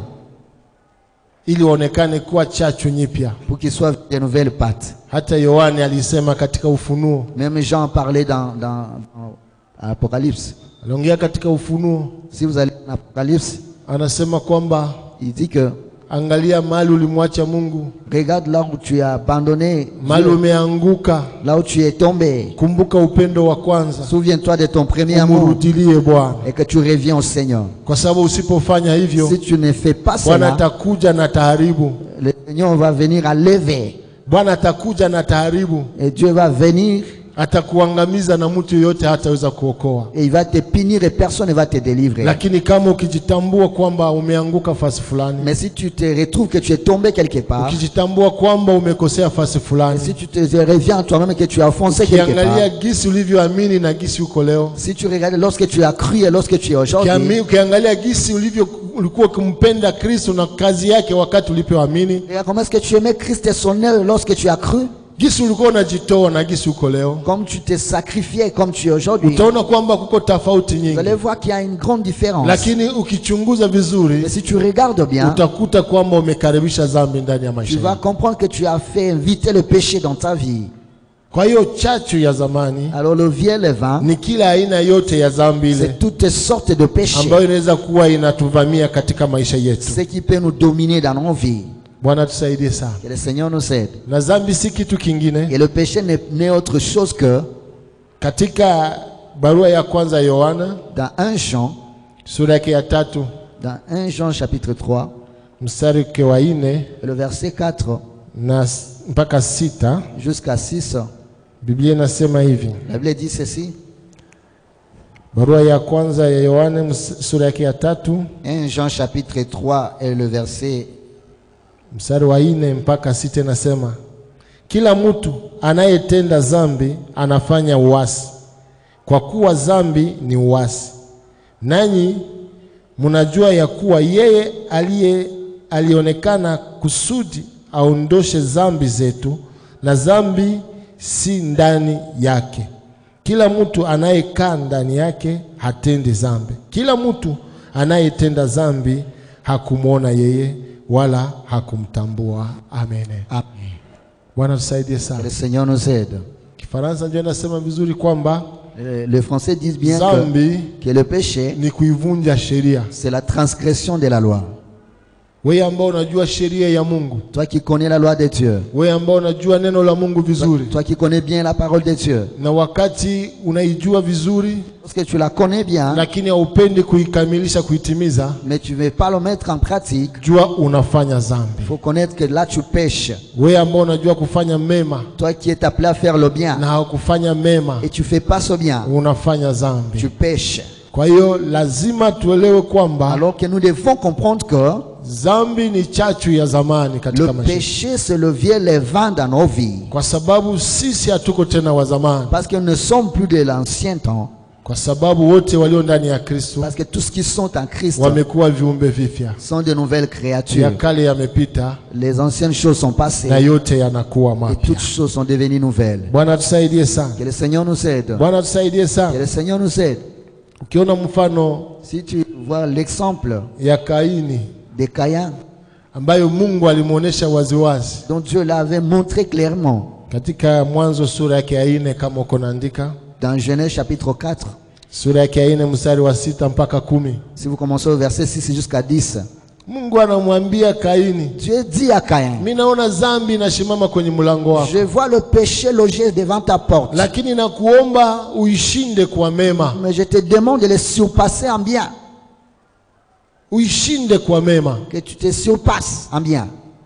ili waonekane kuwa chachu nyipya. pour qu'ils soient de nouvelles pâtes. Hata Yohane alisema katika Ufunuo, Même Jean parlait dans, dans, dans Apocalypse. aliongea katika Ufunuo, Si vous allez en Apocalypse, anasema kwamba il dit que angalia mahali ulimwacha Mungu, regarde là où tu as abandonné, mahali Dieu, umeanguka, là où tu es tombé. kumbuka upendo wa kwanza, Souviens-toi de ton premier amour umurudilie Bwana, et que tu reviens au Seigneur. kwa sababu usipofanya hivyo Si tu ne fais pas Bwana cela, atakuja na taharibu. le Seigneur va venir à lever Bwana atakuja na taharibu, et Dieu va venir atakuangamiza na mtu yoyote hataweza kuokoa. et il va te punir et personne ne va te délivrer. Lakini kama ukijitambua kwamba umeanguka fasi fulani, Mais si tu te retrouves que tu es tombé quelque part, ukijitambua kwamba umekosea fasi et fulani, si tu te reviens à toi-même que tu as foncé quelque ukiangalia part, gisi ulivyoamini na gisi uko leo, si tu regardes lorsque tu as cru et lorsque tu es aujourd'hui, Ukiami- ukiangalia gisi ulivyo ulikuwa ukimpenda Kristo na kazi yake wakati ulipoamini, regarde comment est-ce que tu aimais Christ et son œuvre lorsque tu as cru, gisi ulikuwa unajitoa na gisi uko leo, comme tu t'es sacrifié comme tu es aujourd'hui. utaona kwamba kuko tofauti Vous allez nyingi, voir qu'il y a une grande différence. lakini ukichunguza Mais vizuri si tu regardes bien, utakuta kwamba umekaribisha dhambi ndani ya tu maisha vas yako. comprendre que tu as fait inviter le péché dans ta vie. Kwa hiyo chachu ya zamani Alors le vieux levain, ni kila aina yote ya dhambi ile c'est toutes sortes de péchés. ambayo inaweza kuwa inatuvamia katika maisha yetu. Ce qui peut nous dominer dans nos vies. Bwana tusaidie sana. Que le Seigneur nous aide. Na dhambi si kitu kingine. Et le péché n'est n'est autre chose que, Katika barua ya kwanza ya Yohana dans 1 Jean, sura yake ya tatu dans 1 Jean chapitre 3, mstari wake wa nne et le verset 4 na s- mpaka sita jusqu'à 6, Biblia inasema hivi. la Bible dit ceci. Barua ya kwanza ya Yohane ms- sura yake ya tatu 1 Jean chapitre 3 et le verset mstari wa nne mpaka sita inasema, kila mtu anayetenda dhambi anafanya uasi, kwa kuwa dhambi ni uasi. Nanyi mnajua ya kuwa yeye aliye alionekana kusudi aondoshe dhambi zetu, na dhambi si ndani yake. Kila mtu anayekaa ndani yake hatendi dhambi. Kila mtu anayetenda dhambi hakumwona yeye wala hakumtambua. Amen. Amen. Bwana tusaidie Que sana. le Seigneur nous aide. Kifaransa ndio inasema vizuri kwamba Euh, Les Français disent bien que, dhambi que le péché, ni kuivunja sheria. c'est la transgression de la loi. Wewe ambao unajua sheria ya Mungu, Toi qui connais la loi de Dieu, wewe ambao unajua neno la Mungu vizuri, toi qui connais bien la parole de Dieu, na wakati unaijua vizuri, lorsque tu la connais bien, lakini haupendi kuikamilisha, kuitimiza, mais tu ne veux pas le mettre en pratique, jua unafanya dhambi. il faut connaître que là tu pêches. Wewe ambao unajua kufanya mema Toi qui es appelé à faire le bien na haukufanya mema, et tu fais pas ce bien, unafanya dhambi. tu pêches. Kwa hiyo lazima tuelewe kwamba Alors que nous devons comprendre que dhambi ni chachu ya zamani katika le maisha, péché c'est le vieux levain dans nos vies. kwa sababu sisi hatuko tena wa zamani, Parce que nous ne sommes plus de l'ancien temps. kwa sababu wote walio ndani ya Kristo Parce que tous ceux qui sont en Christ wamekuwa viumbe vipya, sont de nouvelles ya créatures. kale yamepita Les anciennes choses sont passées na yote yanakuwa et mapya. toutes choses sont devenues nouvelles. Bwana tusaidie sana, Que le Seigneur nous aide. Bwana tusaidie Que sana. le Seigneur nous aide. Ukiona mfano Si tu vois l'exemple ya Kaini de Caïn, ambayo Mungu alimwonyesha waziwazi dont Dieu l'avait montré clairement katika Mwanzo sura yake ya nne, kama uko naandika dans Genèse chapitre 4, sura yake ya nne mstari wa sita mpaka kumi. si vous commencez au verset 6 jusqu'à 10, Mungu anamwambia Kaini, Dieu dit à Caïn, mi naona dhambi inasimama kwenye mlango wako, je vois le péché logé devant ta porte, lakini nakuomba uishinde kwa mema, mais je te demande de le surpasser en bien, uishinde kwa mema. que tu te surpasses en bien.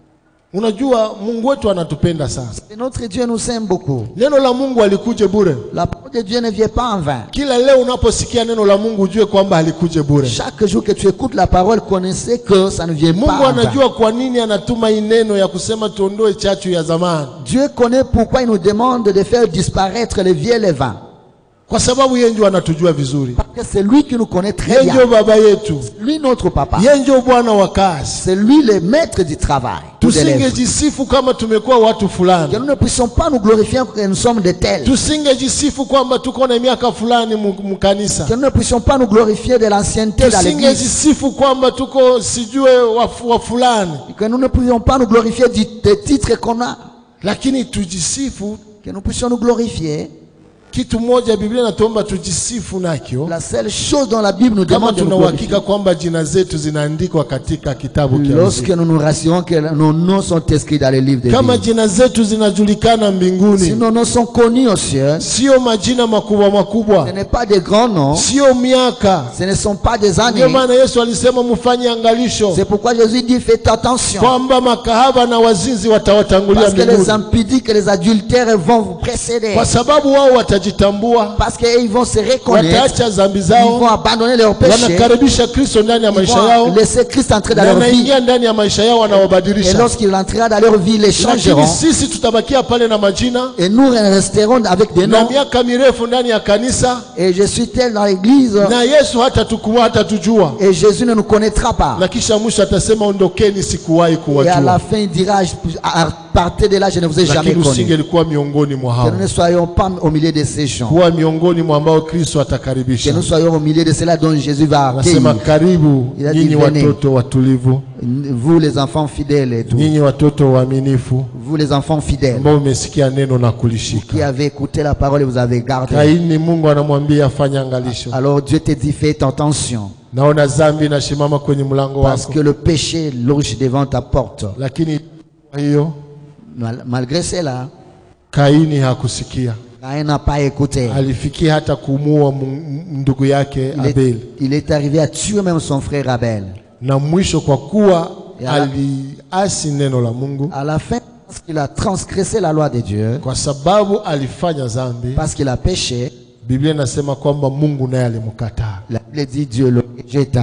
Unajua Mungu wetu anatupenda sana. Et notre Dieu nous aime beaucoup. Neno la Mungu alikuje bure. La parole de Dieu ne vient pas en vain. Kila leo unaposikia neno la Mungu ujue kwamba alikuje bure. Chaque jour que tu écoutes la parole, connaissez que ça ne vient Mungu pas en vain. anajua kwa nini anatuma hii neno ya kusema tuondoe chachu ya zamani, Dieu connaît pourquoi il nous demande de faire disparaître les vieux levains. kwa sababu yeye ndio anatujua vizuri. Parce que c'est lui qui nous connaît très Yeye bien. ndio baba yetu, Lui notre papa. yeye ndio bwana wa kazi. C'est lui le maître du travail. Tout élève. Tusingejisifu kama tumekuwa watu Que fulani, nous ne puissions pas nous glorifier que nous sommes de tels. tusingejisifu kwamba tuko na miaka fulani mu- mkanisa, Que nous ne puissions pas nous glorifier de l'ancienneté dans l'église. tusingejisifu kwamba tuko sijue wa, wa fulani, Que nous ne puissions pas nous glorifier du, des titres qu'on a. lakini tujisifu. Que nous puissions nous glorifier. Kitu moja Biblia inatuomba tujisifu nakyo La seule chose dont la Bible nous kama demande de nous tuna glorifier. uhakika kwamba jina zetu zinaandikwa katika kitabu cha Lorsque uzima. nous nous rassurons que nos noms sont inscrits dans le livre de kama vie. jina zetu zinajulikana Si mbinguni, nos noms sont connus aux cieux, sio majina makubwa ce makubwa, n'est pas des grands noms, sio miaka. ce ne sont pas des années. Ndio maana Yesu alisema mfanye angalisho C'est pourquoi Jésus dit faites attention. kwamba makahaba na wazinzi watawatangulia Parce que les mbinguni, impudiques et les adultères vont vous précéder. kwa sababu wao watajitambua, Parce qu'ils vont se reconnaître. wataacha dhambi Ils vont zao, abandonner leurs péchés. wanakaribisha Kristo ndani ya Ils maisha yao, vont laisser Christ entrer dans na leur vie. anaingia ndani ya maisha yao, Et anawabadilisha. lorsqu'il entrera dans leur vie, ils les changeront. Lakini sisi tutabakia pale na majina Et nous resterons avec des na noms. miaka mirefu ndani ya kanisa, Et je suis tel dans l'église. na Yesu hatatukua hatatujua, Et Jésus ne nous connaîtra pas. na kisha mwisho atasema ondokeni, sikuwahi Et à la kuwajua. fin, il dira je- à- partez de là, je ne vous ai jamais Lakini connu. usingelikuwa miongoni mwa Que hao, nous ne soyons pas au milieu de ces gens. kuwa miongoni mwa ambao Kristo Que atakaribisha. nous soyons au milieu de cela dont Jésus va Nasema accueillir. karibu Il a dit, nyinyi venez. watoto watulivu, Vous les enfants fidèles et tout. nyinyi watoto waaminifu Vous les enfants fidèles. ambao umesikia neno na kulishika. Qui avez écouté la parole et vous avez gardé. Kaini, Mungu anamwambia afanye angalisho. Alors Dieu te dit fais attention. Naona dhambi inasimama kwenye mlango Parce wako, que le péché loge devant ta porte. lakini kwa hiyo Mal- Malgré cela, Kaini hakusikia, Caïn n'a pas écouté. alifikia hata kumuua mu- ndugu yake Il est, Abeli, il est arrivé à tuer même son frère Abel. na mwisho kwa kuwa Ya la- aliasi neno la Mungu, À la fin, parce qu'il a transgressé la loi de Dieu, kwa sababu alifanya dhambi, parce qu'il a péché, Biblia inasema kwamba Mungu naye alimkataa. la Bible dit Dieu le rejeta.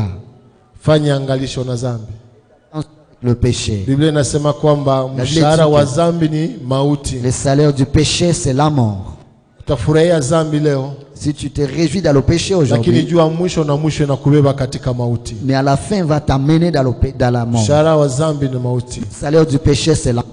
Fanya angalisho na dhambi. Le péché. Biblia inasema kwamba Biblia mshahara wa dit- dhambi ni mauti. Le salaire du péché, c'est la mort. Utafurahia dhambi leo, Si tu te réjouis dans le péché lakini aujourd'hui, jua mwisho na mwisho inakubeba katika mauti. mais à la fin, va t'amener dans, le pé- dans la mort. Mshahara wa dhambi ni mauti. Le salaire du péché, c'est la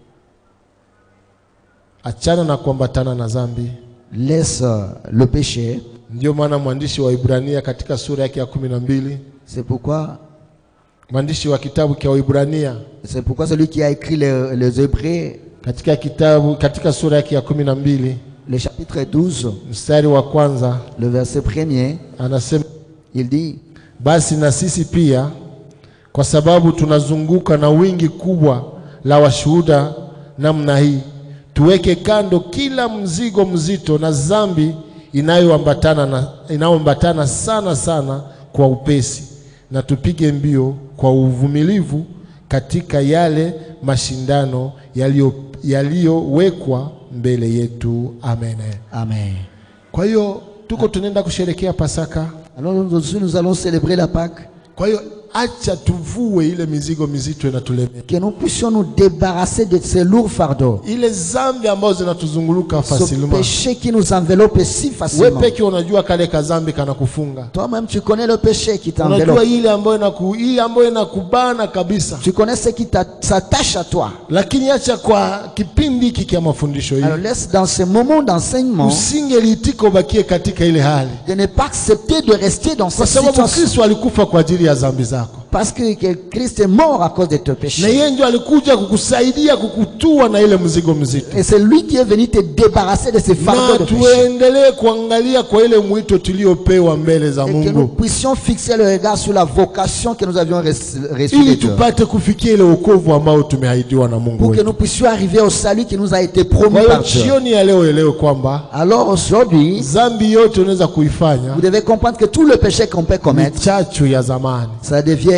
Achana na kuambatana na dhambi. Laisse euh, le péché. Ndio maana mwandishi wa Ibrania katika sura yake ya kumi na mbili C'est pourquoi, mwandishi wa kitabu cha Waibrania c'est pourquoi celui qui a écrit les, les Hébreux, katika kitabu katika sura yake ya kumi na mbili le chapitre 12, mstari wa kwanza le verset premier, anasema il dit basi na sisi pia kwa sababu tunazunguka na wingi kubwa la washuhuda namna hii tuweke kando kila mzigo mzito na dhambi inayoambatana na inayoambatana sana sana kwa upesi na tupige mbio kwa uvumilivu katika yale mashindano yaliyo yaliyowekwa mbele yetu amen Amen. kwa hiyo tuko tunaenda kusherekea pasaka Alors nous aussi, nous allons célébrer la Pâque. Kwa hiyo acha tuvue ile mizigo mizito inatulemea, Que nous puissions nous débarrasser de ces lourds fardeaux. ile zambi ambazo zinatuzunguluka Ce facilement. péché qui nous enveloppe si We facilement. peke unajua kale kazambi kanakufunga, Toi-même, tu connais le péché qui unajua t'enveloppe. ile ambayo inaku, ile ambayo inakubana kabisa, Tu connais ce qui t'a- s'attache à toi. lakini acha kwa kipindi hiki kia mafundisho Alors hii laisse dans ce moment d'enseignement usingeliitika ubakie katika ile hali, de ne pas accepter de rester dans kwa cette sababu situation. Kristo alikufa kwa ajili ya zambi zako, Parce que, que Christ est mort à cause de tes na péchés. yeye ndio alikuja kukusaidia kukutua na ile mzigo mzito. Et c'est lui qui est venu te débarrasser de ces fardeaux na de péché. tuendelee kuangalia kwa ile mwito tuliopewa mbele za Et que nous Mungu puissions fixer le regard sur la vocation que nous avions reçue reçue de ili Dieu. tupate kufikia ile wokovu ambao tumeahidiwa na Mungu Pour que wetu. nous puissions arriver au salut qui nous a été Kwa promis hiyo par Dieu. jioni ya leo elewe kwamba Alors aujourd'hui, dhambi yote unaweza kuifanya vous devez comprendre que tout le péché qu'on peut ni commettre, chachu ya zamani. ça devient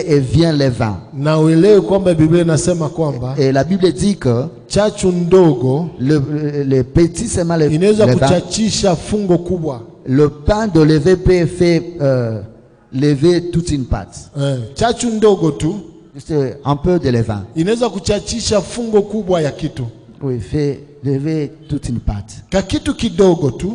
fait et vient les vins. na uelewe kwamba Biblia inasema kwamba Et la Bible dit que chachu ndogo le, le- le petit seulement le, inaweza le vin, kuchachisha fungo kubwa. le pain de lever peut faire euh, lever toute une pâte. Eh, chachu ndogo tu Juste un peu de levain. inaweza kuchachisha fungo kubwa ya kitu. Oui, fait lever toute une pâte. Ka kitu kidogo tu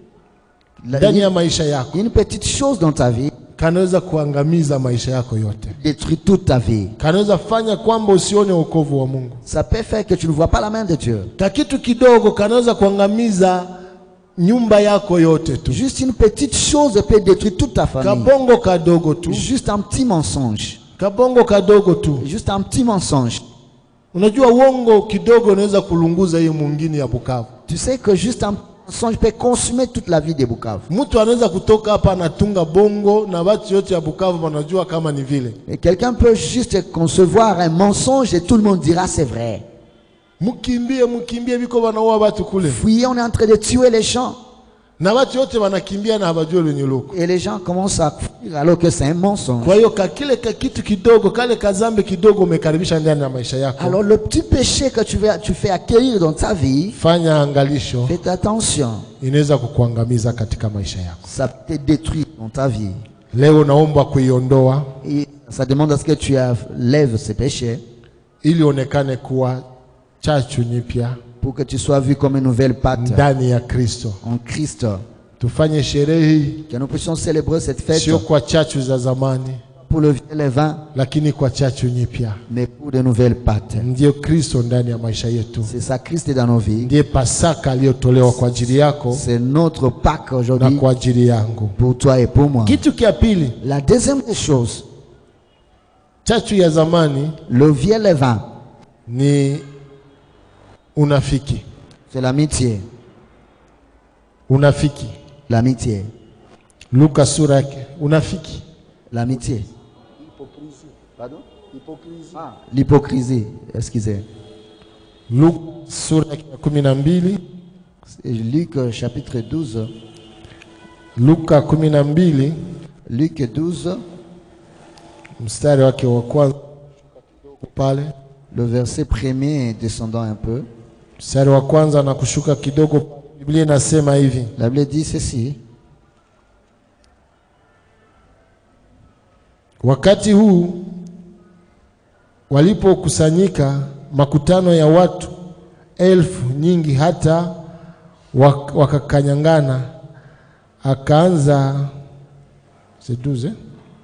La- ndani ya une, maisha yako une petite chose dans ta vie kanaweza kuangamiza maisha yako yote, détruit toute ta vie. kanaweza fanya kwamba usione wokovu wa Mungu. Ça peut faire que tu ne vois pas la main de Dieu. Ka kitu kidogo kanaweza kuangamiza nyumba yako yote tu. Juste une petite chose peut détruire toute ta famille. Kabongo kadogo tu, Juste un petit mensonge. kabongo kadogo tu. Juste un petit mensonge. Unajua uongo kidogo unaweza kulunguza hiyo mwingine ya Bukavu. Tu sais que juste un mensonge peut consumer toute la vie des Bukavu. Mtu anaweza kutoka hapa anatunga bongo na watu yote ya Bukavu wanajua kama ni vile. Et quelqu'un peut juste concevoir un mensonge et tout le monde dira c'est vrai. Mkimbie, mkimbie, biko wanaua watu kule, Fuyez, on est en train de tuer les gens. na watu yote wanakimbia na hawajui lenye luko. Et les gens commencent à fuir alors que c'est un mensonge. Kwa hiyo ka kile ka kitu kidogo, kale kazambe kidogo umekaribisha ndani ya maisha yako, Alors le petit péché que tu, vas, tu fais accueillir dans ta vie, fanya angalisho, faites attention. inaweza kukuangamiza katika maisha yako. Ça peut te détruire dans ta vie. Leo naomba kuiondoa Et ça demande à ce que tu lèves ces péchés ili onekane kuwa chachu nyipya pour que tu sois vu comme une nouvelle pâte ndani ya Kristo. en Christ. Tufanye sherehe hii Que nous puissions célébrer cette fête sio kwa chachu za zamani, pour le vieux levain, lakini kwa chachu nyipya. mais pour de nouvelles pâtes. Ndiyo Kristo ndani ya maisha yetu, C'est ça Christ est dans nos vies. ndiye Pasaka aliyotolewa kwa ajili yako C'est notre Pâques na aujourd'hui kwa ajili yangu. pour toi et pour moi. Kitu kia pili, La deuxième des choses, chachu ya zamani le vieux levain, ni unafiki. c'est l'amitié. Unafiki, L'amitié. Luka sura yake, unafiki. L'amitié. Pardon Ah, L'hypocrisie, excusez. Luka sura yake ya kumi na mbili C'est Luc euh, chapitre 12. Luka kumi na mbili Luc 12, mstari wake wa kwanza pale, le verset premier descendant un peu. mstari wa kwanza na kushuka kidogo, Biblia inasema hivi: La Bible dit ceci. Wakati huu walipokusanyika makutano ya watu elfu nyingi, hata wak- wakakanyangana, akaanza seduze,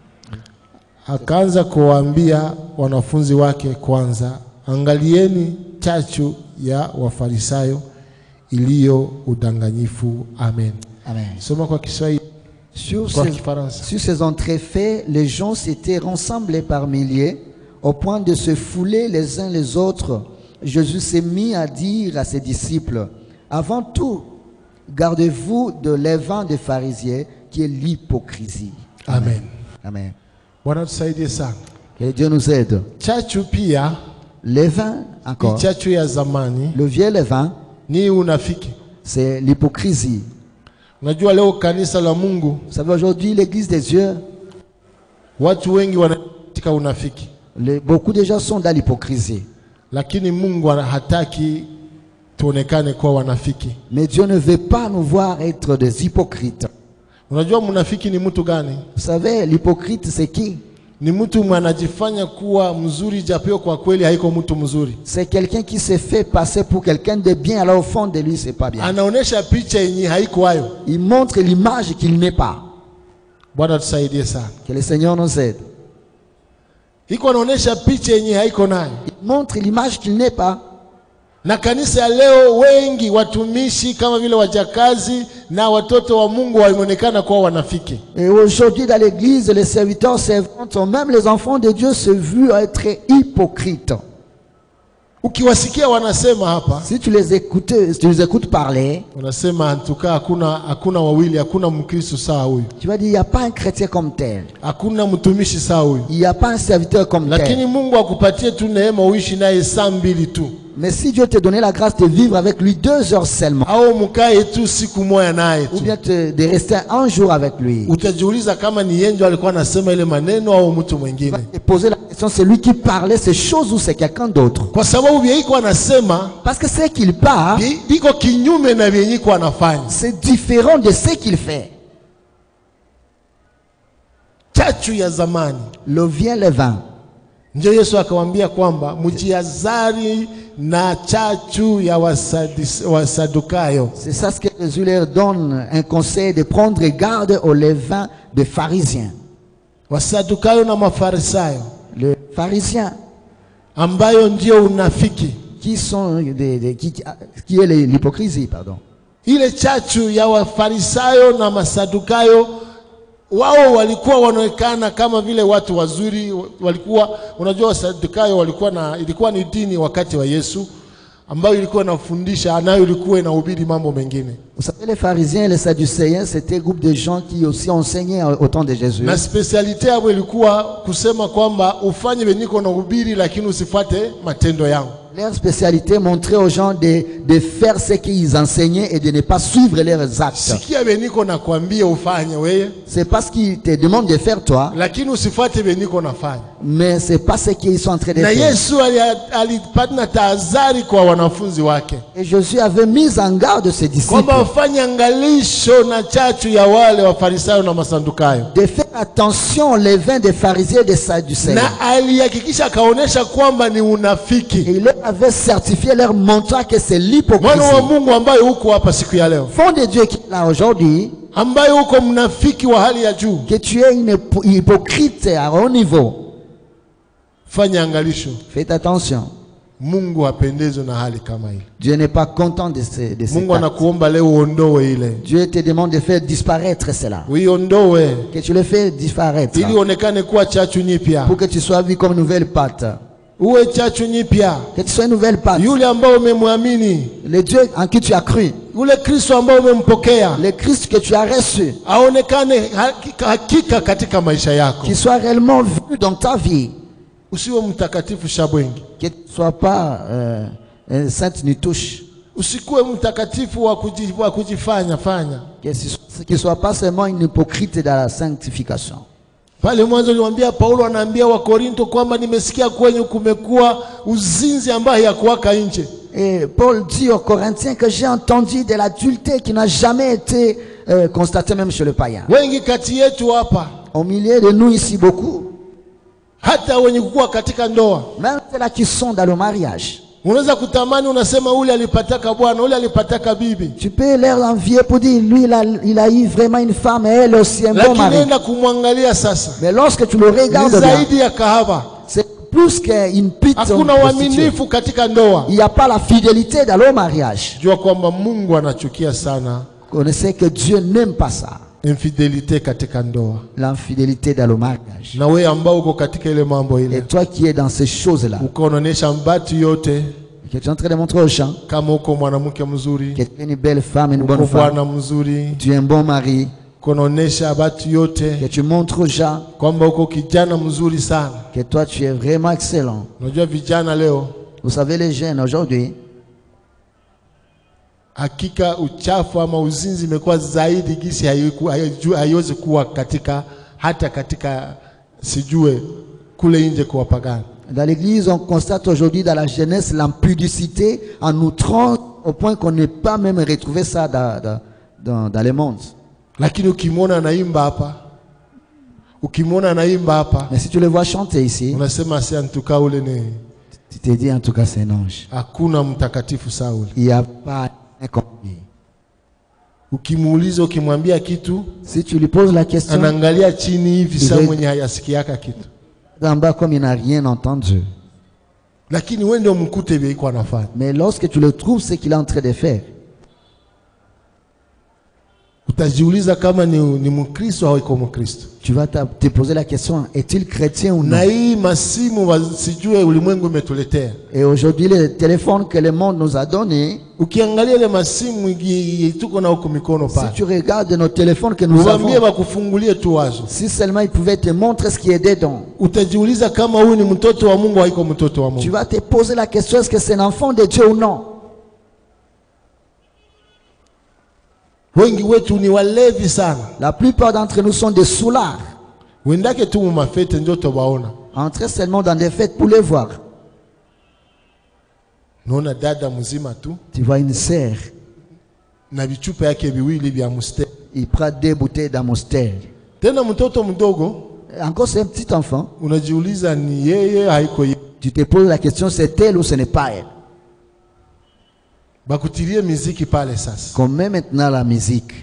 akaanza kuwaambia wanafunzi wake kwanza, angalieni chachu ya Wafarisayo iliyo udanganyifu. Amen. Amen. Soma kwa Kiswahili, Sur kwa ces, Kifaransa. sur ces entrefaits, les gens s'étaient rassemblés par milliers au point de se fouler les uns les autres. Jésus s'est mis à dire à ses disciples, avant tout, gardez-vous de levain des pharisiens qui est l'hypocrisie. Amen. Amen. Bwana tusaidie sana. Que Dieu nous aide. Chachu pia Levain, ni encore. chachu ya zamani, Le vieux levain, ni unafiki. c'est l'hypocrisie. Unajua leo kanisa la Mungu Vous savez, aujourd'hui, l'église des yeux, watu wengi wana katika unafiki, les- beaucoup de gens sont dans l'hypocrisie. lakini Mungu ana- hataki tuonekane kuwa wanafiki. Mais Dieu ne veut pas nous voir être des hypocrites. Unajua mnafiki ni mtu gani? Vous savez, l'hypocrite, c'est qui Ni mtu mwenye anajifanya kuwa mzuri, japo kwa kweli haiko mtu mzuri. C'est quelqu'un qui se fait passer pour quelqu'un de bien, alors au fond de lui, c'est pas bien. Anaonesha picha yenye haiko hayo. Il montre l'image qu'il n'est pas. Bwana tusaidie sana. Que le Seigneur nous aide. Iko anaonesha picha yenye haiko nayo. Il montre l'image qu'il n'est pas. Na kanisa ya leo wengi watumishi kama vile wajakazi na watoto wa Mungu wameonekana kuwa wanafiki. Et aujourd'hui, dans l'église, les serviteurs servantes, même les enfants de Dieu se vu être hypocrites. Ukiwasikia wanasema hapa, Si tu les écoutes, si tu les écoutes parler, unasema antukaa, hakuna hakuna wawili, hakuna Mkristo sawa huyu, tu vas dire, il n'y a pas un chrétien comme tel. hakuna mtumishi sawa huyu. Il n'y a pas un serviteur comme Lakini tel. Mungu akupatie tu neema uishi naye saa mbili tu, Mais si Dieu te donnait la grâce de vivre avec lui deux heures seulement, au mkae tu siku moja naye ou tu bien te- de rester un jour avec lui, utajiuliza kama ni yeye ndio alikuwa anasema ile maneno au mtu mwingine et poser la question, c'est lui qui parlait ces choses ou c'est quelqu'un d'autre kwa sababu vyeiko anasema Parce que ce qu'il parle, vi- viko kinyume na vyenyiko anafanya c'est différent de ce qu'il fait. chachu ya zamani Le vient le vin. ndio yesu akawambia kwamba mjiazari na chachu ya wasadis- wasadukayo C'est ça ce que Jésus leur donne, un conseil de prendre garde au levain des pharisiens. wasadukayo na mafarisayo Les pharisiens ambayo ndio unafiki qui sont des, des- qui, qui est l'hypocrisie, pardon. ile chachu ya wafarisayo na masadukayo wao walikuwa wanaonekana kama vile watu wazuri walikuwa unajua wasadukayo walikuwa na ilikuwa ni dini wakati wa yesu ambayo ilikuwa inafundisha nayo ilikuwa inahubiri mambo mengine Vous savez, les pharisiens et les sadducéens, c'était un groupe de gens qui aussi enseignaient au temps de Jésus. na spesialite yao ilikuwa kusema kwamba ufanye veniko na ubiri lakini usifuate matendo yangu Leur spécialité montrait aux gens de, de faire ce qu'ils enseignaient et de ne pas suivre leurs actes. sikia veniko nakwambia ufanye weye C'est pas ce qu'ils te demandent de faire toi, lakini usifuate veniko nafanya mais c'est pas ce qu'ils sont en train de na faire. yesu ali- alipata tahadhari kwa wanafunzi wake Et Jésus avait mis en garde ses disciples kwamba wafanye angalisho na chachu ya wale wafarisayo na masandukayo de faire attention aux levains des pharisiens et des sadducéens. na alihakikisha akaonyesha kwamba ni Et unafiki il leur avait certifié, leur montrant que c'est mwana wa l'hypocrisie. mungu ambaye huko hapa siku ya leo Fond de Dieu qui est là aujourd'hui, ambaye huko mnafiki wa hali ya juu que tu es une hypo- hypocrite à haut niveau. fanya angalisho Faites attention. mungu hapendezwe na hali kama ile Dieu n'est pas content de ce, de cet mungu acte. anakuomba leo uondoe ile Dieu te demande de faire disparaître cela. uiondoe Que tu le fais disparaître. ili uonekane kuwa chachu nyipya Pour que tu sois vu comme une nouvelle pâte. uwe chachu nyipya Que tu sois une nouvelle pâte. yule ambao umemwamini Le Dieu en qui tu as cru. ule kristo ambao umempokea Le Christ que tu as reçu. aonekane hakika, hakika katika maisha yako Qu'il soit réellement vu dans ta vie. usiwe mtakatifu shabwengi Que tu ne sois pas euh, un sainte ni touche. usikuwe mtakatifu wa, kuji, wa kujifanya fanya Que tu ne sois pas seulement une hypocrite dans la sanctification. pale mwanzo niwaambia paulo anaambia wakorinto kwamba nimesikia kwenye kumekuwa uzinzi ambaye yakuwaka nje Et Paul dit aux Corinthiens que j'ai entendu de l'adultère qui n'a jamais été euh, constaté même chez le païen. wengi kati yetu hapa Au milieu de nous ici, beaucoup, hata wenye kukuwa katika ndoa même ceux-là qui sont dans le mariage, unaweza kutamani unasema ule alipataka bwana ule alipataka bibi tu peux leur envier pour dire, lui, il a, il a eu vraiment une femme et elle aussi un bon lakini mari. enda kumwangalia sasa Mais lorsque tu le ni regardes bien, zaidi ya kahaba c'est plus qu'une pite hakuna prostituée. uaminifu katika ndoa Il n'y a pas la fidélité dans le mariage. jua kwamba mungu anachukia sana Connaissez que Dieu n'aime pas ça, infidelite katika ndoa l'infidélité dans le mariage. na wewe ambao uko katika ile mambo Et ile toi qui es dans ces choses-là, uko unaonyesha mbatu yote que tu es en train de montrer aux gens kama uko mwanamke mzuri que tu es une belle femme, une uko bonne femme, bwana mzuri tu es un bon mari, uko unaonyesha batu que yote tu montres aux gens kwamba uko kijana mzuri sana que toi tu es vraiment excellent. unajua vijana leo Vous savez, les jeunes aujourd'hui, hakika uchafu ama uzinzi imekuwa zaidi gisi haiku- haiju- haiwezi kuwa katika hata katika sijue kule nje kwa wapagani dans l'église, on constate aujourd'hui dans la jeunesse l'impudicité en outrance au point qu'on n'est pas même retrouvé ça dans, dans, dans, dans le monde. lakini ukimwona anaimba hapa ukimwona anaimba hapa Mais si tu le vois chanter ici, unasema si antuka ule ni tu te dis en tout cas c'est un ange. hakuna mtakatifu Sauli. Il n'y a pas un comme lui. Ukimuuliza, ukimwambia kitu Si tu lui poses la question, anaangalia chini hivi, saa Ile- mwenye hayasikiaka kitu, en bas comme il n'a rien entendu. lakini wewe ndio mkute vile iko anafanya. Mais lorsque tu le trouves, ce qu'il est en train de faire, utajiuliza kama ni, ni mkristo au iko mkristo Tu vas t'a- te poser la question, est-il chrétien ou non na hii masimu wasijue ulimwengu imetuletea Et aujourd'hui, les téléphones que le monde nous a donnés, ukiangalia ile masimu i- i- tuko na huku mikono si pale tu regardes nos téléphones que nous uwaambie avons, wakufungulie tu wazo si seulement ils pouvaient te montrer ce qui est dedans, utajiuliza kama huyu ni mtoto wa mungu haiko mtoto wa tu mungu vas te poser la question, est-ce que c'est un enfant de Dieu ou non wengi wetu ni walevi sana La plupart d'entre nous sont des soulards. wendake tu mumafete ndio tobaona Entrez seulement dans des fêtes pour les voir. naona dada mzima tu Tu vois une sœur, na vichupa yake viwili vya mustari il prend deux bouteilles d'amostel. tena mtoto mdogo Encore c'est un petit enfant. unajiuliza ni yeye haiko yeye Tu te poses la question, c'est elle ou ce n'est pas elle bakutilie miziki pale sasa Qu'on met maintenant la musique.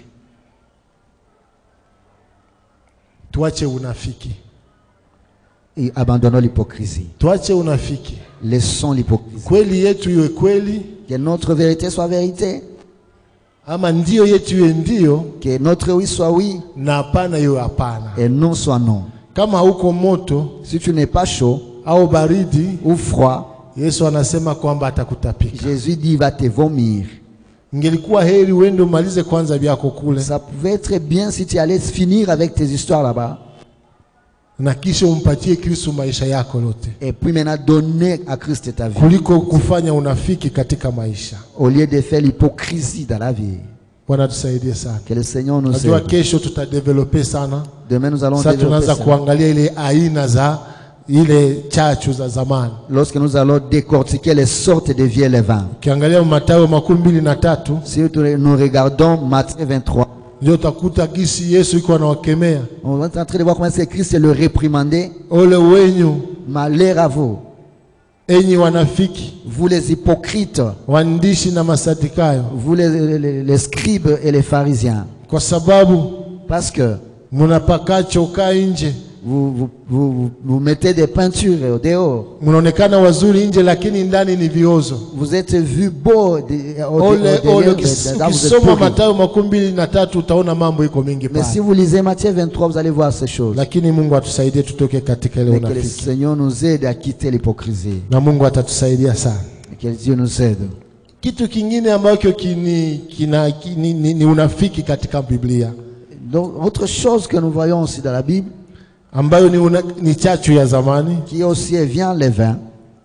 tuache unafiki Et abandonnons l'hypocrisie. tuache unafiki Laissons l'hypocrisie. kweli yetu iwe kweli Que notre vérité soit vérité. ama ndio yetu iwe ndio Que notre oui soit oui na hapana iwe hapana et non soit non. kama hauko moto Si tu n'es pas chaud au baridi ou froid, yesu anasema kwamba atakutapika Jésus dit il va te vomir. ingelikuwa heri uende umalize kwanza vyako kule Ça pouvait être bien si tu allais finir avec tes histoires là-bas. na kisha umpatie kristu maisha yako yote Et puis maintenant donner à Christ ta vie. kuliko kufanya unafiki katika maisha Au lieu de faire l'hypocrisie dans la vie. bwana tusaidie sana Que le Seigneur nous najua aide. kesho tutadevelope sana Demain nous allons sasa développer tunaanza ça. kuangalia ile aina za ile chachu za zamani Lorsque nous allons décortiquer les sortes de vieux levains. ukiangalia matayo makumi mbili na tatu Si nous regardons Matthieu 23, ndio utakuta gisi yesu iko anawakemea on va être en train de voir comment c'est Christ le réprimandé. ole wenyu Malheur à vous, enyi wanafiki vous les hypocrites, waandishi na masadikayo vous les, les- les scribes et les pharisiens. kwa sababu Parce que mnapaka chokaa nje vous, vous, vous, vous- vous mettez des peintures au dehors. mnaonekana wazuri nje lakini ndani ni viozo Vous êtes vus beaux de- au, au ole derrière, ole mais ukis- dedans, vous êtes ukisoma pourris. matayo makumi mbili na tatu utaona mambo iko mingi Mais si pale vous lisez Matthieu 23, vous allez voir ces choses. lakini mungu atusaidie tutoke katika ile Mais que le unafiki Seigneur nous aide à quitter l'hypocrisie. na mungu atatusaidia sana Et que Dieu nous aide. kitu kingine ambacho kini, kina, kini, ni, ni unafiki katika biblia Donc, autre chose que nous voyons aussi dans la Bible, ambayo ni, una, ni chachu ya zamani qui aussi vient les vins,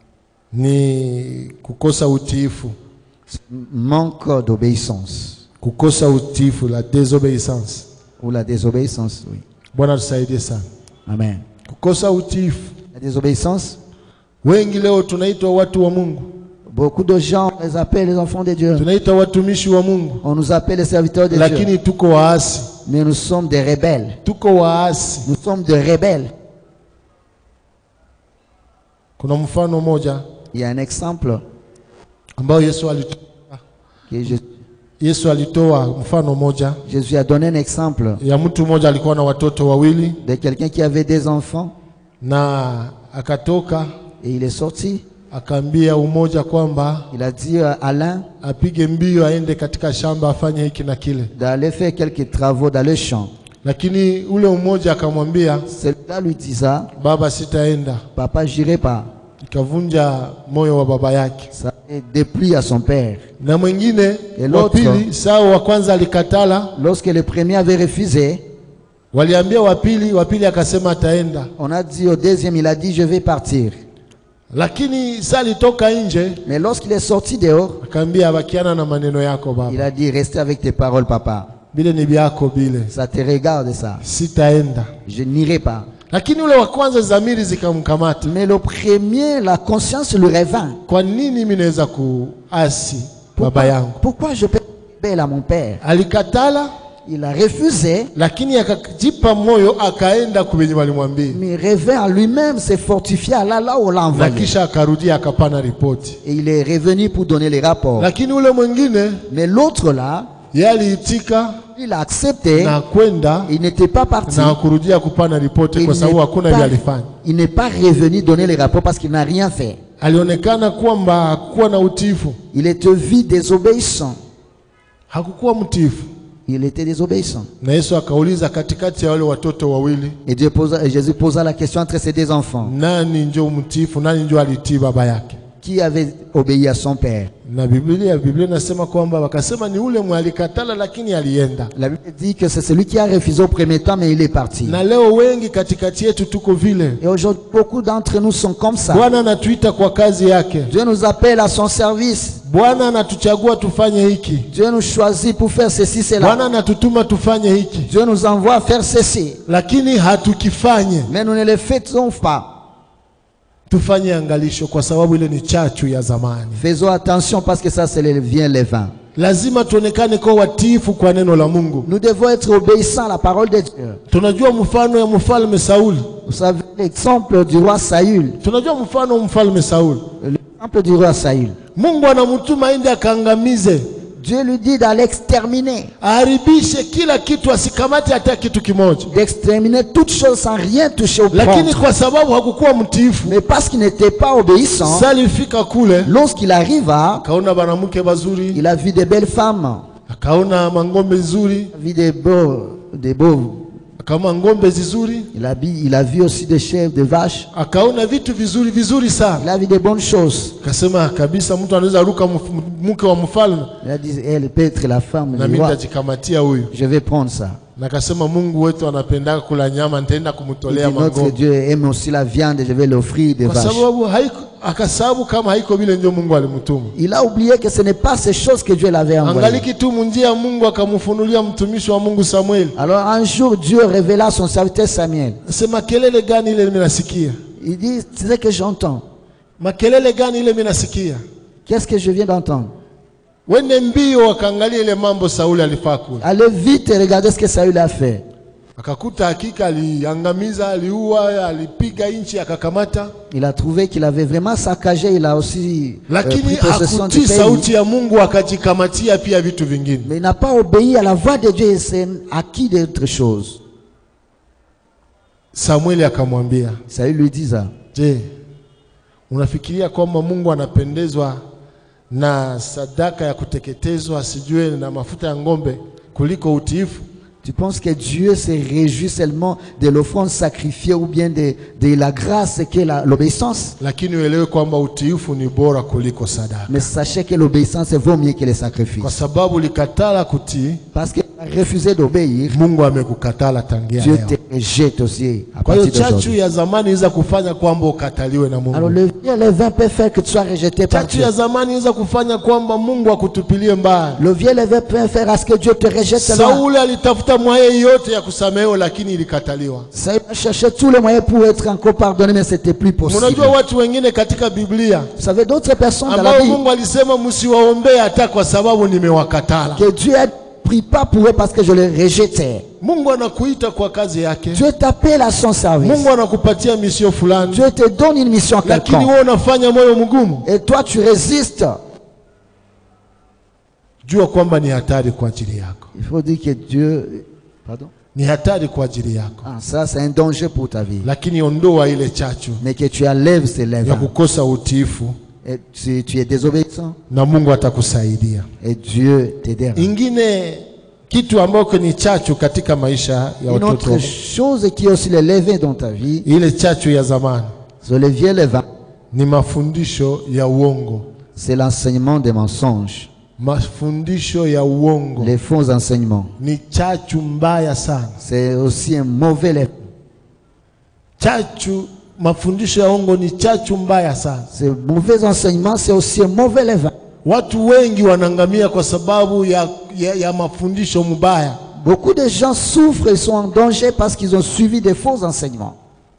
ni kukosa utiifu manque d'obéissance kukosa utiifu la désobéissance ou la désobéissance. Oui. bwana tusaidie sana Amen. kukosa utiifu La désobéissance, wengi leo tunaitwa watu wa mungu beaucoup de gens les appellent les enfants de Dieu. tunaitwa watumishi wa mungu On nous appelle les serviteurs de Dieu. lakini tuko waasi Mais nous sommes des rebelles. tuko waasi Nous sommes des rebelles. kuna mfano mmoja Il y a un exemple ambao yesu alitoa, que Jésus, yesu alitoa mfano mmoja Jésus a donné un exemple ya mtu mmoja alikuwa na watoto wawili de quelqu'un qui avait des enfants na akatoka et il est sorti. akaambia umoja kwamba Il a dit à l'un apige mbio aende katika shamba afanye hiki na kile d'aller faire quelques travaux dans le champ. lakini ule umoja akamwambia Celui-là lui disa, baba sitaenda papa, j'irai pas. ikavunja moyo wa baba yake Ça est déplu à son père. na mwingine Et wa l'autre? pili sawa wa kwanza alikatala Lorsque le premier avait refusé, waliambia wa pili wa pili akasema ataenda on a dit au deuxième, il a dit, je vais partir. lakini sa alitoka nje Mais lorsqu'il est sorti dehors, akaambia abakiana na maneno yako il baba a dit, restez avec tes paroles, papa. bile ni byako bile Ça te regarde, ça. sitaenda Je n'irai pas. lakini ule wa kwanza zamiri zikamkamata Mais le premier, la conscience lui revint. kwa nini mi naweza kuasi baba Pourquoi, yangu pourquoi je peux belle à mon père alikatala Il a refusé, lakini akajipa moyo akaenda kuvenye walimwambia mais revint à lui-même, s'est fortifié à là, là où on l'a na envoyé. kisha akarudia akapana ripoti Et il est revenu pour donner les rapports. lakini ule mwingine Mais l'autre là, ye aliitika il a accepté, na kwenda il n'était pas parti. na kurudia kupana ripoti Il kwa sababu n'est hakuna pas- vile alifanya il n'est pas revenu donner les rapports parce qu'il n'a rien fait. alionekana kwamba hakukuwa na utiifu Il était vu désobéissant. hakukuwa mtiifu il était désobéissant. na Yesu akauliza katikati ya wale watoto wawili, Et, Dieu posa, et Jésus posa la question entre ces deux enfants. nani njo mtiifu, nani njo alitii baba yake? Qui avait obéi à son père Na Biblia Biblia inasema kwamba wakasema ni ule mwalikatala, lakini alienda. La Bible dit que c'est celui qui a refusé au premier temps, mais il est parti. Na leo wengi katikati yetu tuko vile. Et aujourd'hui, beaucoup d'entre nous sont comme ça. Bwana anatuita kwa kazi yake, Dieu nous appelle à son service. Bwana anatuchagua tufanye hiki, Dieu nous choisit pour faire ceci, Bwana cela. anatutuma tufanye hiki, Dieu nous envoie faire ceci. lakini hatukifanye. Mais nous ne le faisons pas. Tufanye angalisho, kwa sababu ile ni chachu ya zamani. Faisons attention parce que ça, c'est le vient les vins. Lazima tuonekane kwa watiifu kwa neno la Mungu. Nous devons être obéissants à la parole de Dieu. Tunajua mfano ya mfalme Sauli, Vous savez l'exemple du roi Saül. tunajua mfano wa mfalme Sauli. L'exemple du roi Saül. Mungu anamtuma aende akaangamize, Dieu lui dit d'aller exterminer, aharibishe kila kitu, asikamate hata kitu kimoja, d'exterminer toutes choses sans rien toucher au lakini prêtre. kwa sababu hakukuwa mtiifu, Mais parce qu'il n'était pas obéissant, sasa alifika kule lorsqu'il arriva, akaona banamke bazuri, il a vu des belles femmes, akaona mangombe nzuri, il a vu des beaux, des beaux. akaona ngombe zizuri, Il a, vu- il a vu aussi des chèvres, des vaches. akaona vitu vizuri vizuri Il sana. a vu des bonnes choses. Akasema kabisa, mtu anaweza ruka mf- mke wa mfalme, Il a dit, elle peut être la femme na du mimi roi. nitajikamatia huyu. Je vais prendre ça. Na akasema Mungu wetu anapendaka kula nyama, nitaenda Il dit, kumtolea notre mangombe, Dieu aime aussi la viande et je vais l'offrir des kwa vaches. sababu haiko, akasababu kama haiko vile ndio Mungu alimtuma. Il a oublié que ce n'est pas ces choses que Dieu l'avait envoyées. Angaliki tu munjia ya Mungu akamfunulia mtumishi wa Mungu Samueli. Alors un jour, Dieu révéla à son serviteur Samuel. Sema kelele gani ile mimi nasikia? Il dit, c'est ce que j'entends. Makelele gani ile mimi nasikia? Qu'est-ce que je viens d'entendre Wende mbio wakaangalia ile mambo Sauli alifaa kule. Allez vite et regardez ce que Saül a fait. Akakuta hakika aliangamiza, aliua, alipiga nchi, akakamata, Il a trouvé qu'il avait vraiment saccagé, il a aussi euh, lakini pris possession du hakutii pays. sauti ya Mungu, akajikamatia pia vitu vingine. Mais il n'a pas obéi à la voix de Dieu et s'est acquis d'autres choses. Samueli akamwambia, Saül lui dit ça. je, unafikiria kwamba Mungu anapendezwa na sadaka ya kuteketezwa sijue na mafuta ya ng'ombe kuliko utiifu? Tu penses que Dieu se réjouit seulement de l'offrande sacrifiée ou bien de, de la grâce qu'est la- l'obéissance Lakini uelewe kwamba utiifu ni bora kuliko sadaka, Mais sachez que l'obéissance vaut mieux que les sacrifices. kwa sababu likatala kutii, Parce que refuser d'obéir, Mungu amekukatala tangia Dieu leo. te rejette aussi à Kwa hiyo partir chachu d'aujourd'hui. ya zamani iweza kufanya kwamba ukataliwe na Alors Mungu. le vieux levain peut faire que tu sois rejeté par Chachu Dieu. ya zamani iweza kufanya kwamba Mungu akutupilie mbali. Le vieux levain peut faire à ce que Dieu te rejette seulement. Sauli alitafuta mwaye yote ya kusamehewa, lakini ilikataliwa. Saül a cherché tous les moyens pour être encore pardonné, mais c'était plus possible. Unajua watu wengine katika Biblia Vous savez, d'autres personnes dans la ambao Bible, Mungu alisema msiwaombee hata kwa sababu nimewakatala. que Dieu a prie pas pour eux parce que je les rejetais. Mungu anakuita kwa kazi yake, Dieu t'appelle à son service. Mungu anakupatia misio fulani, Dieu te donne une mission à lakini quelqu'un. wewe unafanya moyo mgumu. Et toi, tu résistes. Jua kwamba ni hatari kwa ajili yako, Il faut dire que Dieu... Pardon ni hatari kwa ajili yako, ah, Ça, c'est un danger pour ta vie. lakini ondoa ile chachu Mais que tu enlèves ces ya lèvres. kukosa utiifu Et tu, tu es désobéissant. na Mungu atakusaidia. Et Dieu t'aidera. Ingine kitu ambacho ni chachu katika maisha ya Une watoto, autre chose qui est aussi le levain dans ta vie, ile chachu ya zamani c'est le vieux levain, ni mafundisho ya uongo, c'est l'enseignement des mensonges, mafundisho ya uongo les faux enseignements. ni chachu mbaya sana. C'est aussi un mauvais levain. Chachu, mafundisho ya uongo ni chachu mbaya sana. Ces mauvais enseignements, c'est aussi un mauvais levain. Watu wengi wanaangamia kwa sababu ya, ya, ya mafundisho mubaya. Beaucoup de gens souffrent et sont en danger parce qu'ils ont suivi des faux enseignements.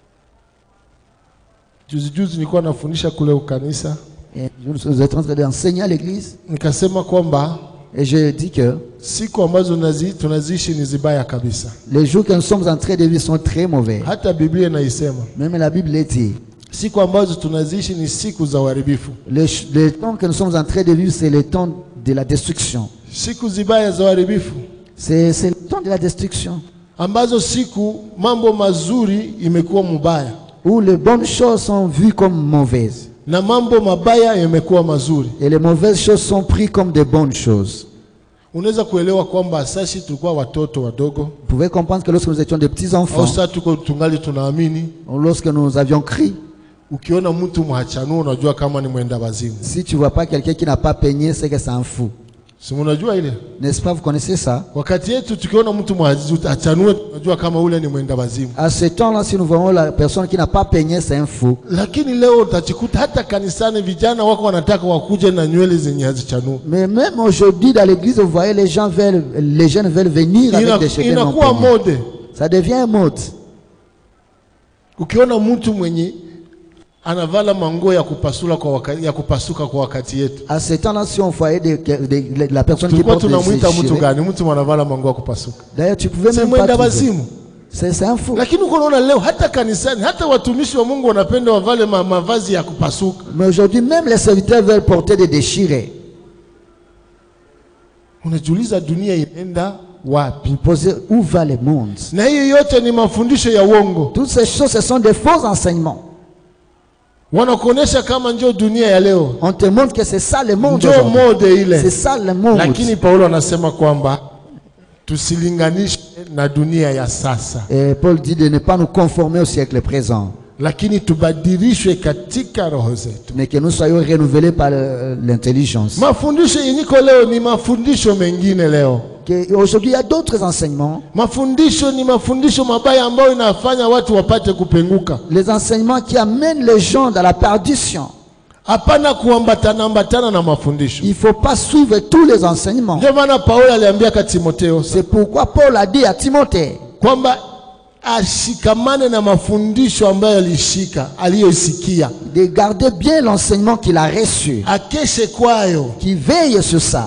Juzi juzi nilikuwa nafundisha kule ukanisa, Et vous êtes en train d'enseigner à l'église nikasema kwamba et je dis que siku ambazo nazi, tunaziishi ni zibaya kabisa. les jours que nous sommes en train de vivre sont très mauvais. Hata Biblia inaisema Même la Bible le dit. siku ambazo tunaziishi ni siku za uharibifu, Le, ch- le temps que nous sommes en train de vivre, c'est le temps de la destruction. siku zibaya za uharibifu, C'est c'est le temps de la destruction. ambazo siku mambo mazuri imekuwa mubaya Où les bonnes choses sont vues comme mauvaises. na mambo mabaya yamekuwa mazuri. Et les mauvaises choses sont prises comme des bonnes choses. unaweza kuelewa kwamba sasi tulikuwa watoto wadogo Vous pouvez comprendre que lorsque nous étions des petits au enfants, sasa tuko tungali tunaamini lorsque nous avions crié, ukiona mtu mhachanuo unajua kama ni mwenda wazimu si tu vois pas quelqu'un qui n'a pas peigné, c'est que c'est un fou. si unajua ile N'est-ce pas, vous connaissez ça wakati yetu tukiona mtu mhachanue unajua kama ule ni mwenda wazimu À ce temps-là, si nous voyons la personne qui n'a pas peigné, c'est un fou. lakini leo utachikuta hata kanisani vijana wako wanataka wakuje na nywele zenye hazichanui Mais même aujourd'hui, dans l'église, vous voyez, les gens veulent, les jeunes veulent venir avec Ina- des cheveux non inakuwa peignés. mode Ça devient mode. ukiona mtu mwenye anavala manguo ya kupasula kwa wakati, ya kupasuka kwa wakati yetu À ce temps-là, si on voyait des- des- des- la personne qui tulikuwa porte des tunamwita mtu déchirés, gani mtu mwanavala manguo ya kupasuka d'ailleurs, tu pouvais si même pas mwenda trouver. wazimu C'est c'est un fou. lakini uko unaona leo hata kanisani hata watumishi wa mungu wanapenda wavale ma, mavazi ya kupasuka Mais aujourd'hui, même les serviteurs veulent porter des déchirés. unajiuliza dunia inaenda wapi Vous posez où va le monde na hiyo yote ni mafundisho ya uongo Toutes ces choses, ce sont des faux enseignements. wanakuonyesha kama njoo dunia ya leo On te montre que c'est ça le monde. njoo aujourd'hui. mode C'est ile ça le monde. lakini paulo anasema kwamba tusilinganishe na dunia ya sasa Et Paul dit de ne pas nous conformer au siècle présent, lakini tubadilishwe katika roho zetu mais que nous soyons renouvelés par euh, l'intelligence. mafundisho yenyiko leo ni mafundisho mengine leo Que Aujourd'hui, il y a d'autres enseignements. mafundisho ni mafundisho mabaya ambayo inafanya watu wapate kupenguka Les enseignements qui amènent les gens dans la perdition. hapana kuambatana ambatana na mafundisho Il ne faut pas suivre tous les enseignements. ndio maana paulo aliambiaka timotheo C'est pourquoi Paul a dit à Timothée kwamba ashikamane na mafundisho ambayo alishika aliyoisikia de garder bien l'enseignement qu'il a reçu, akeshe kwayo qu'il veille sur ça.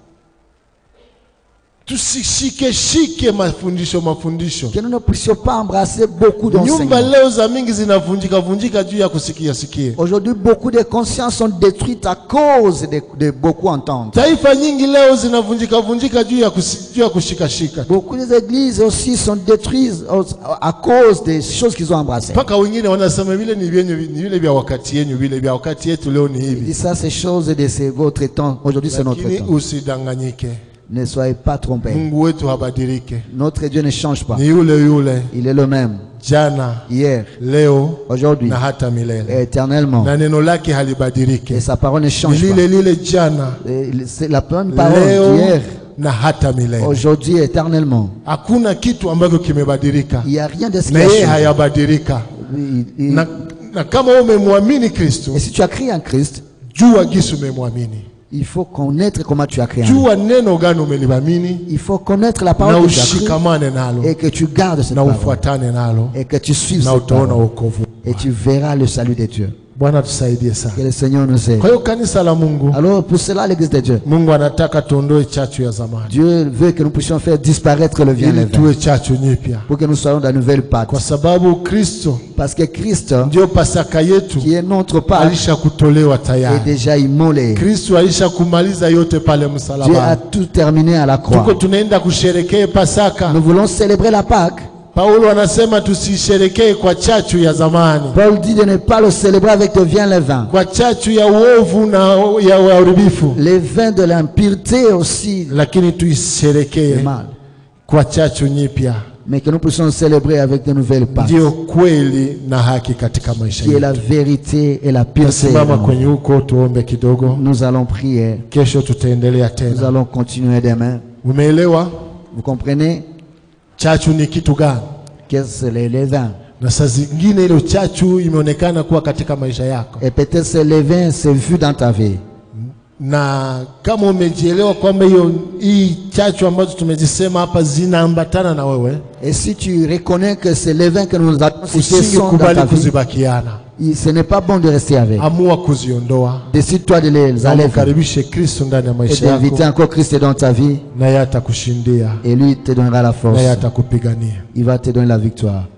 tusishikeshike mafundisho mafundisho Que nous ne puissions pas embrasser beaucoup nyumba d'enseignements. leo za mingi zinavunjika vunjika juu ya kusikia sikia Aujourd'hui, beaucoup de consciences sont détruites à cause de, de beaucoup entendre. taifa nyingi leo zinavunjika vunjika juu ya, kusi, juu ya kushikashika Beaucoup des églises aussi sont détruites à cause des choses qu'ils ont embrassées. mpaka wengine wanasema vile ni vyenyu ni vile vya wakati yenyu vile vya wakati yetu leo ni Il hivi dit ça, c'est chose de c'est votre temps. Aujourd'hui, c'est notre lakini temps. usidanganyike Ne soyez pas trompés. mungu wetu habadilike Notre Dieu ne change pas. ni yule yule Il est le même. jana Hier, leo aujourd'hui, na hata milele et éternellement. na neno lake Et halibadilike sa parole ne ni change pas. lile lile jana Et C'est la même parole leo d'hier, na hata milele aujourd'hui et éternellement. hakuna kitu ambacho kimebadilika Il n'y a rien de ce qui na a yeye changé. hayabadilika Il- il- na, na kama wewe umemwamini kristo Et si tu as crié en Christ, jua gisi umemwamini il faut connaître comment tu as crié en lui. jua neno gani umeliamini Il faut connaître la na parole que tu as criée ushikamane nalo et que tu gardes cette na parole. ufuatane nalo Et que tu suives na cette utaona parole. wokovu Et tu verras le salut de Dieu. bwana tusaidie sana Que le Seigneur nous aide. kwa hiyo kanisa la mungu Alors pour cela, l'Église de Dieu, mungu anataka tuondoe chachu ya zamani Dieu veut que nous puissions faire disparaître le bien ili levain tuwe chachu nyipya pour que nous soyons dans la nouvelle Pâque. kwa sababu kristo Parce que Christ, ndio pasaka yetu qui est notre Pâque, alisha kutolewa est tayari déjà immolé. kristo alisha kumaliza yote pale Dieu a msalabani tout terminé à la tuko croix. tunaenda kusherekee pasaka Nous voulons célébrer la Pâque. paulo anasema tusisherekee kwa chachu ya zamani Paul dit de ne pas le célébrer avec le vin levain. kwa chachu ya uovu na ya uharibifu Les vins de l'impureté aussi, lakini le tuisherekee mal. kwa chachu nyipya Mais que nous puissions célébrer avec de nouvelles Pâques. ndiyo kweli na haki katika maisha Qui est la yetu vérité et la pureté. tasimama kwenye huko tuombe kidogo Nous allons prier. kesho tutaendelea Nous tena allons continuer demain. umeelewa Vous comprenez chachu ni kitu gani Qu'est-ce que les, les vins na saa zingine ile chachu imeonekana kuwa katika maisha yako Et peut-être c'est les vins, c'est vu dans ta vie. na kama umejielewa kwamba hiyo hii chachu ambazo tumezisema hapa zinaambatana na wewe Et si tu reconnais que c'est les vins que nous avons cités sont dans usingekubali ta vie, kuzibakiana il- ce n'est pas bon de rester avec. amua kuziondoa Décide-toi de les na enlever umkaribishe kristo ndani ya et maisha yako d'inviter encore Christ dans ta vie. naye atakushindia Et lui te donnera la force. naye atakupigania Il va te donner la victoire.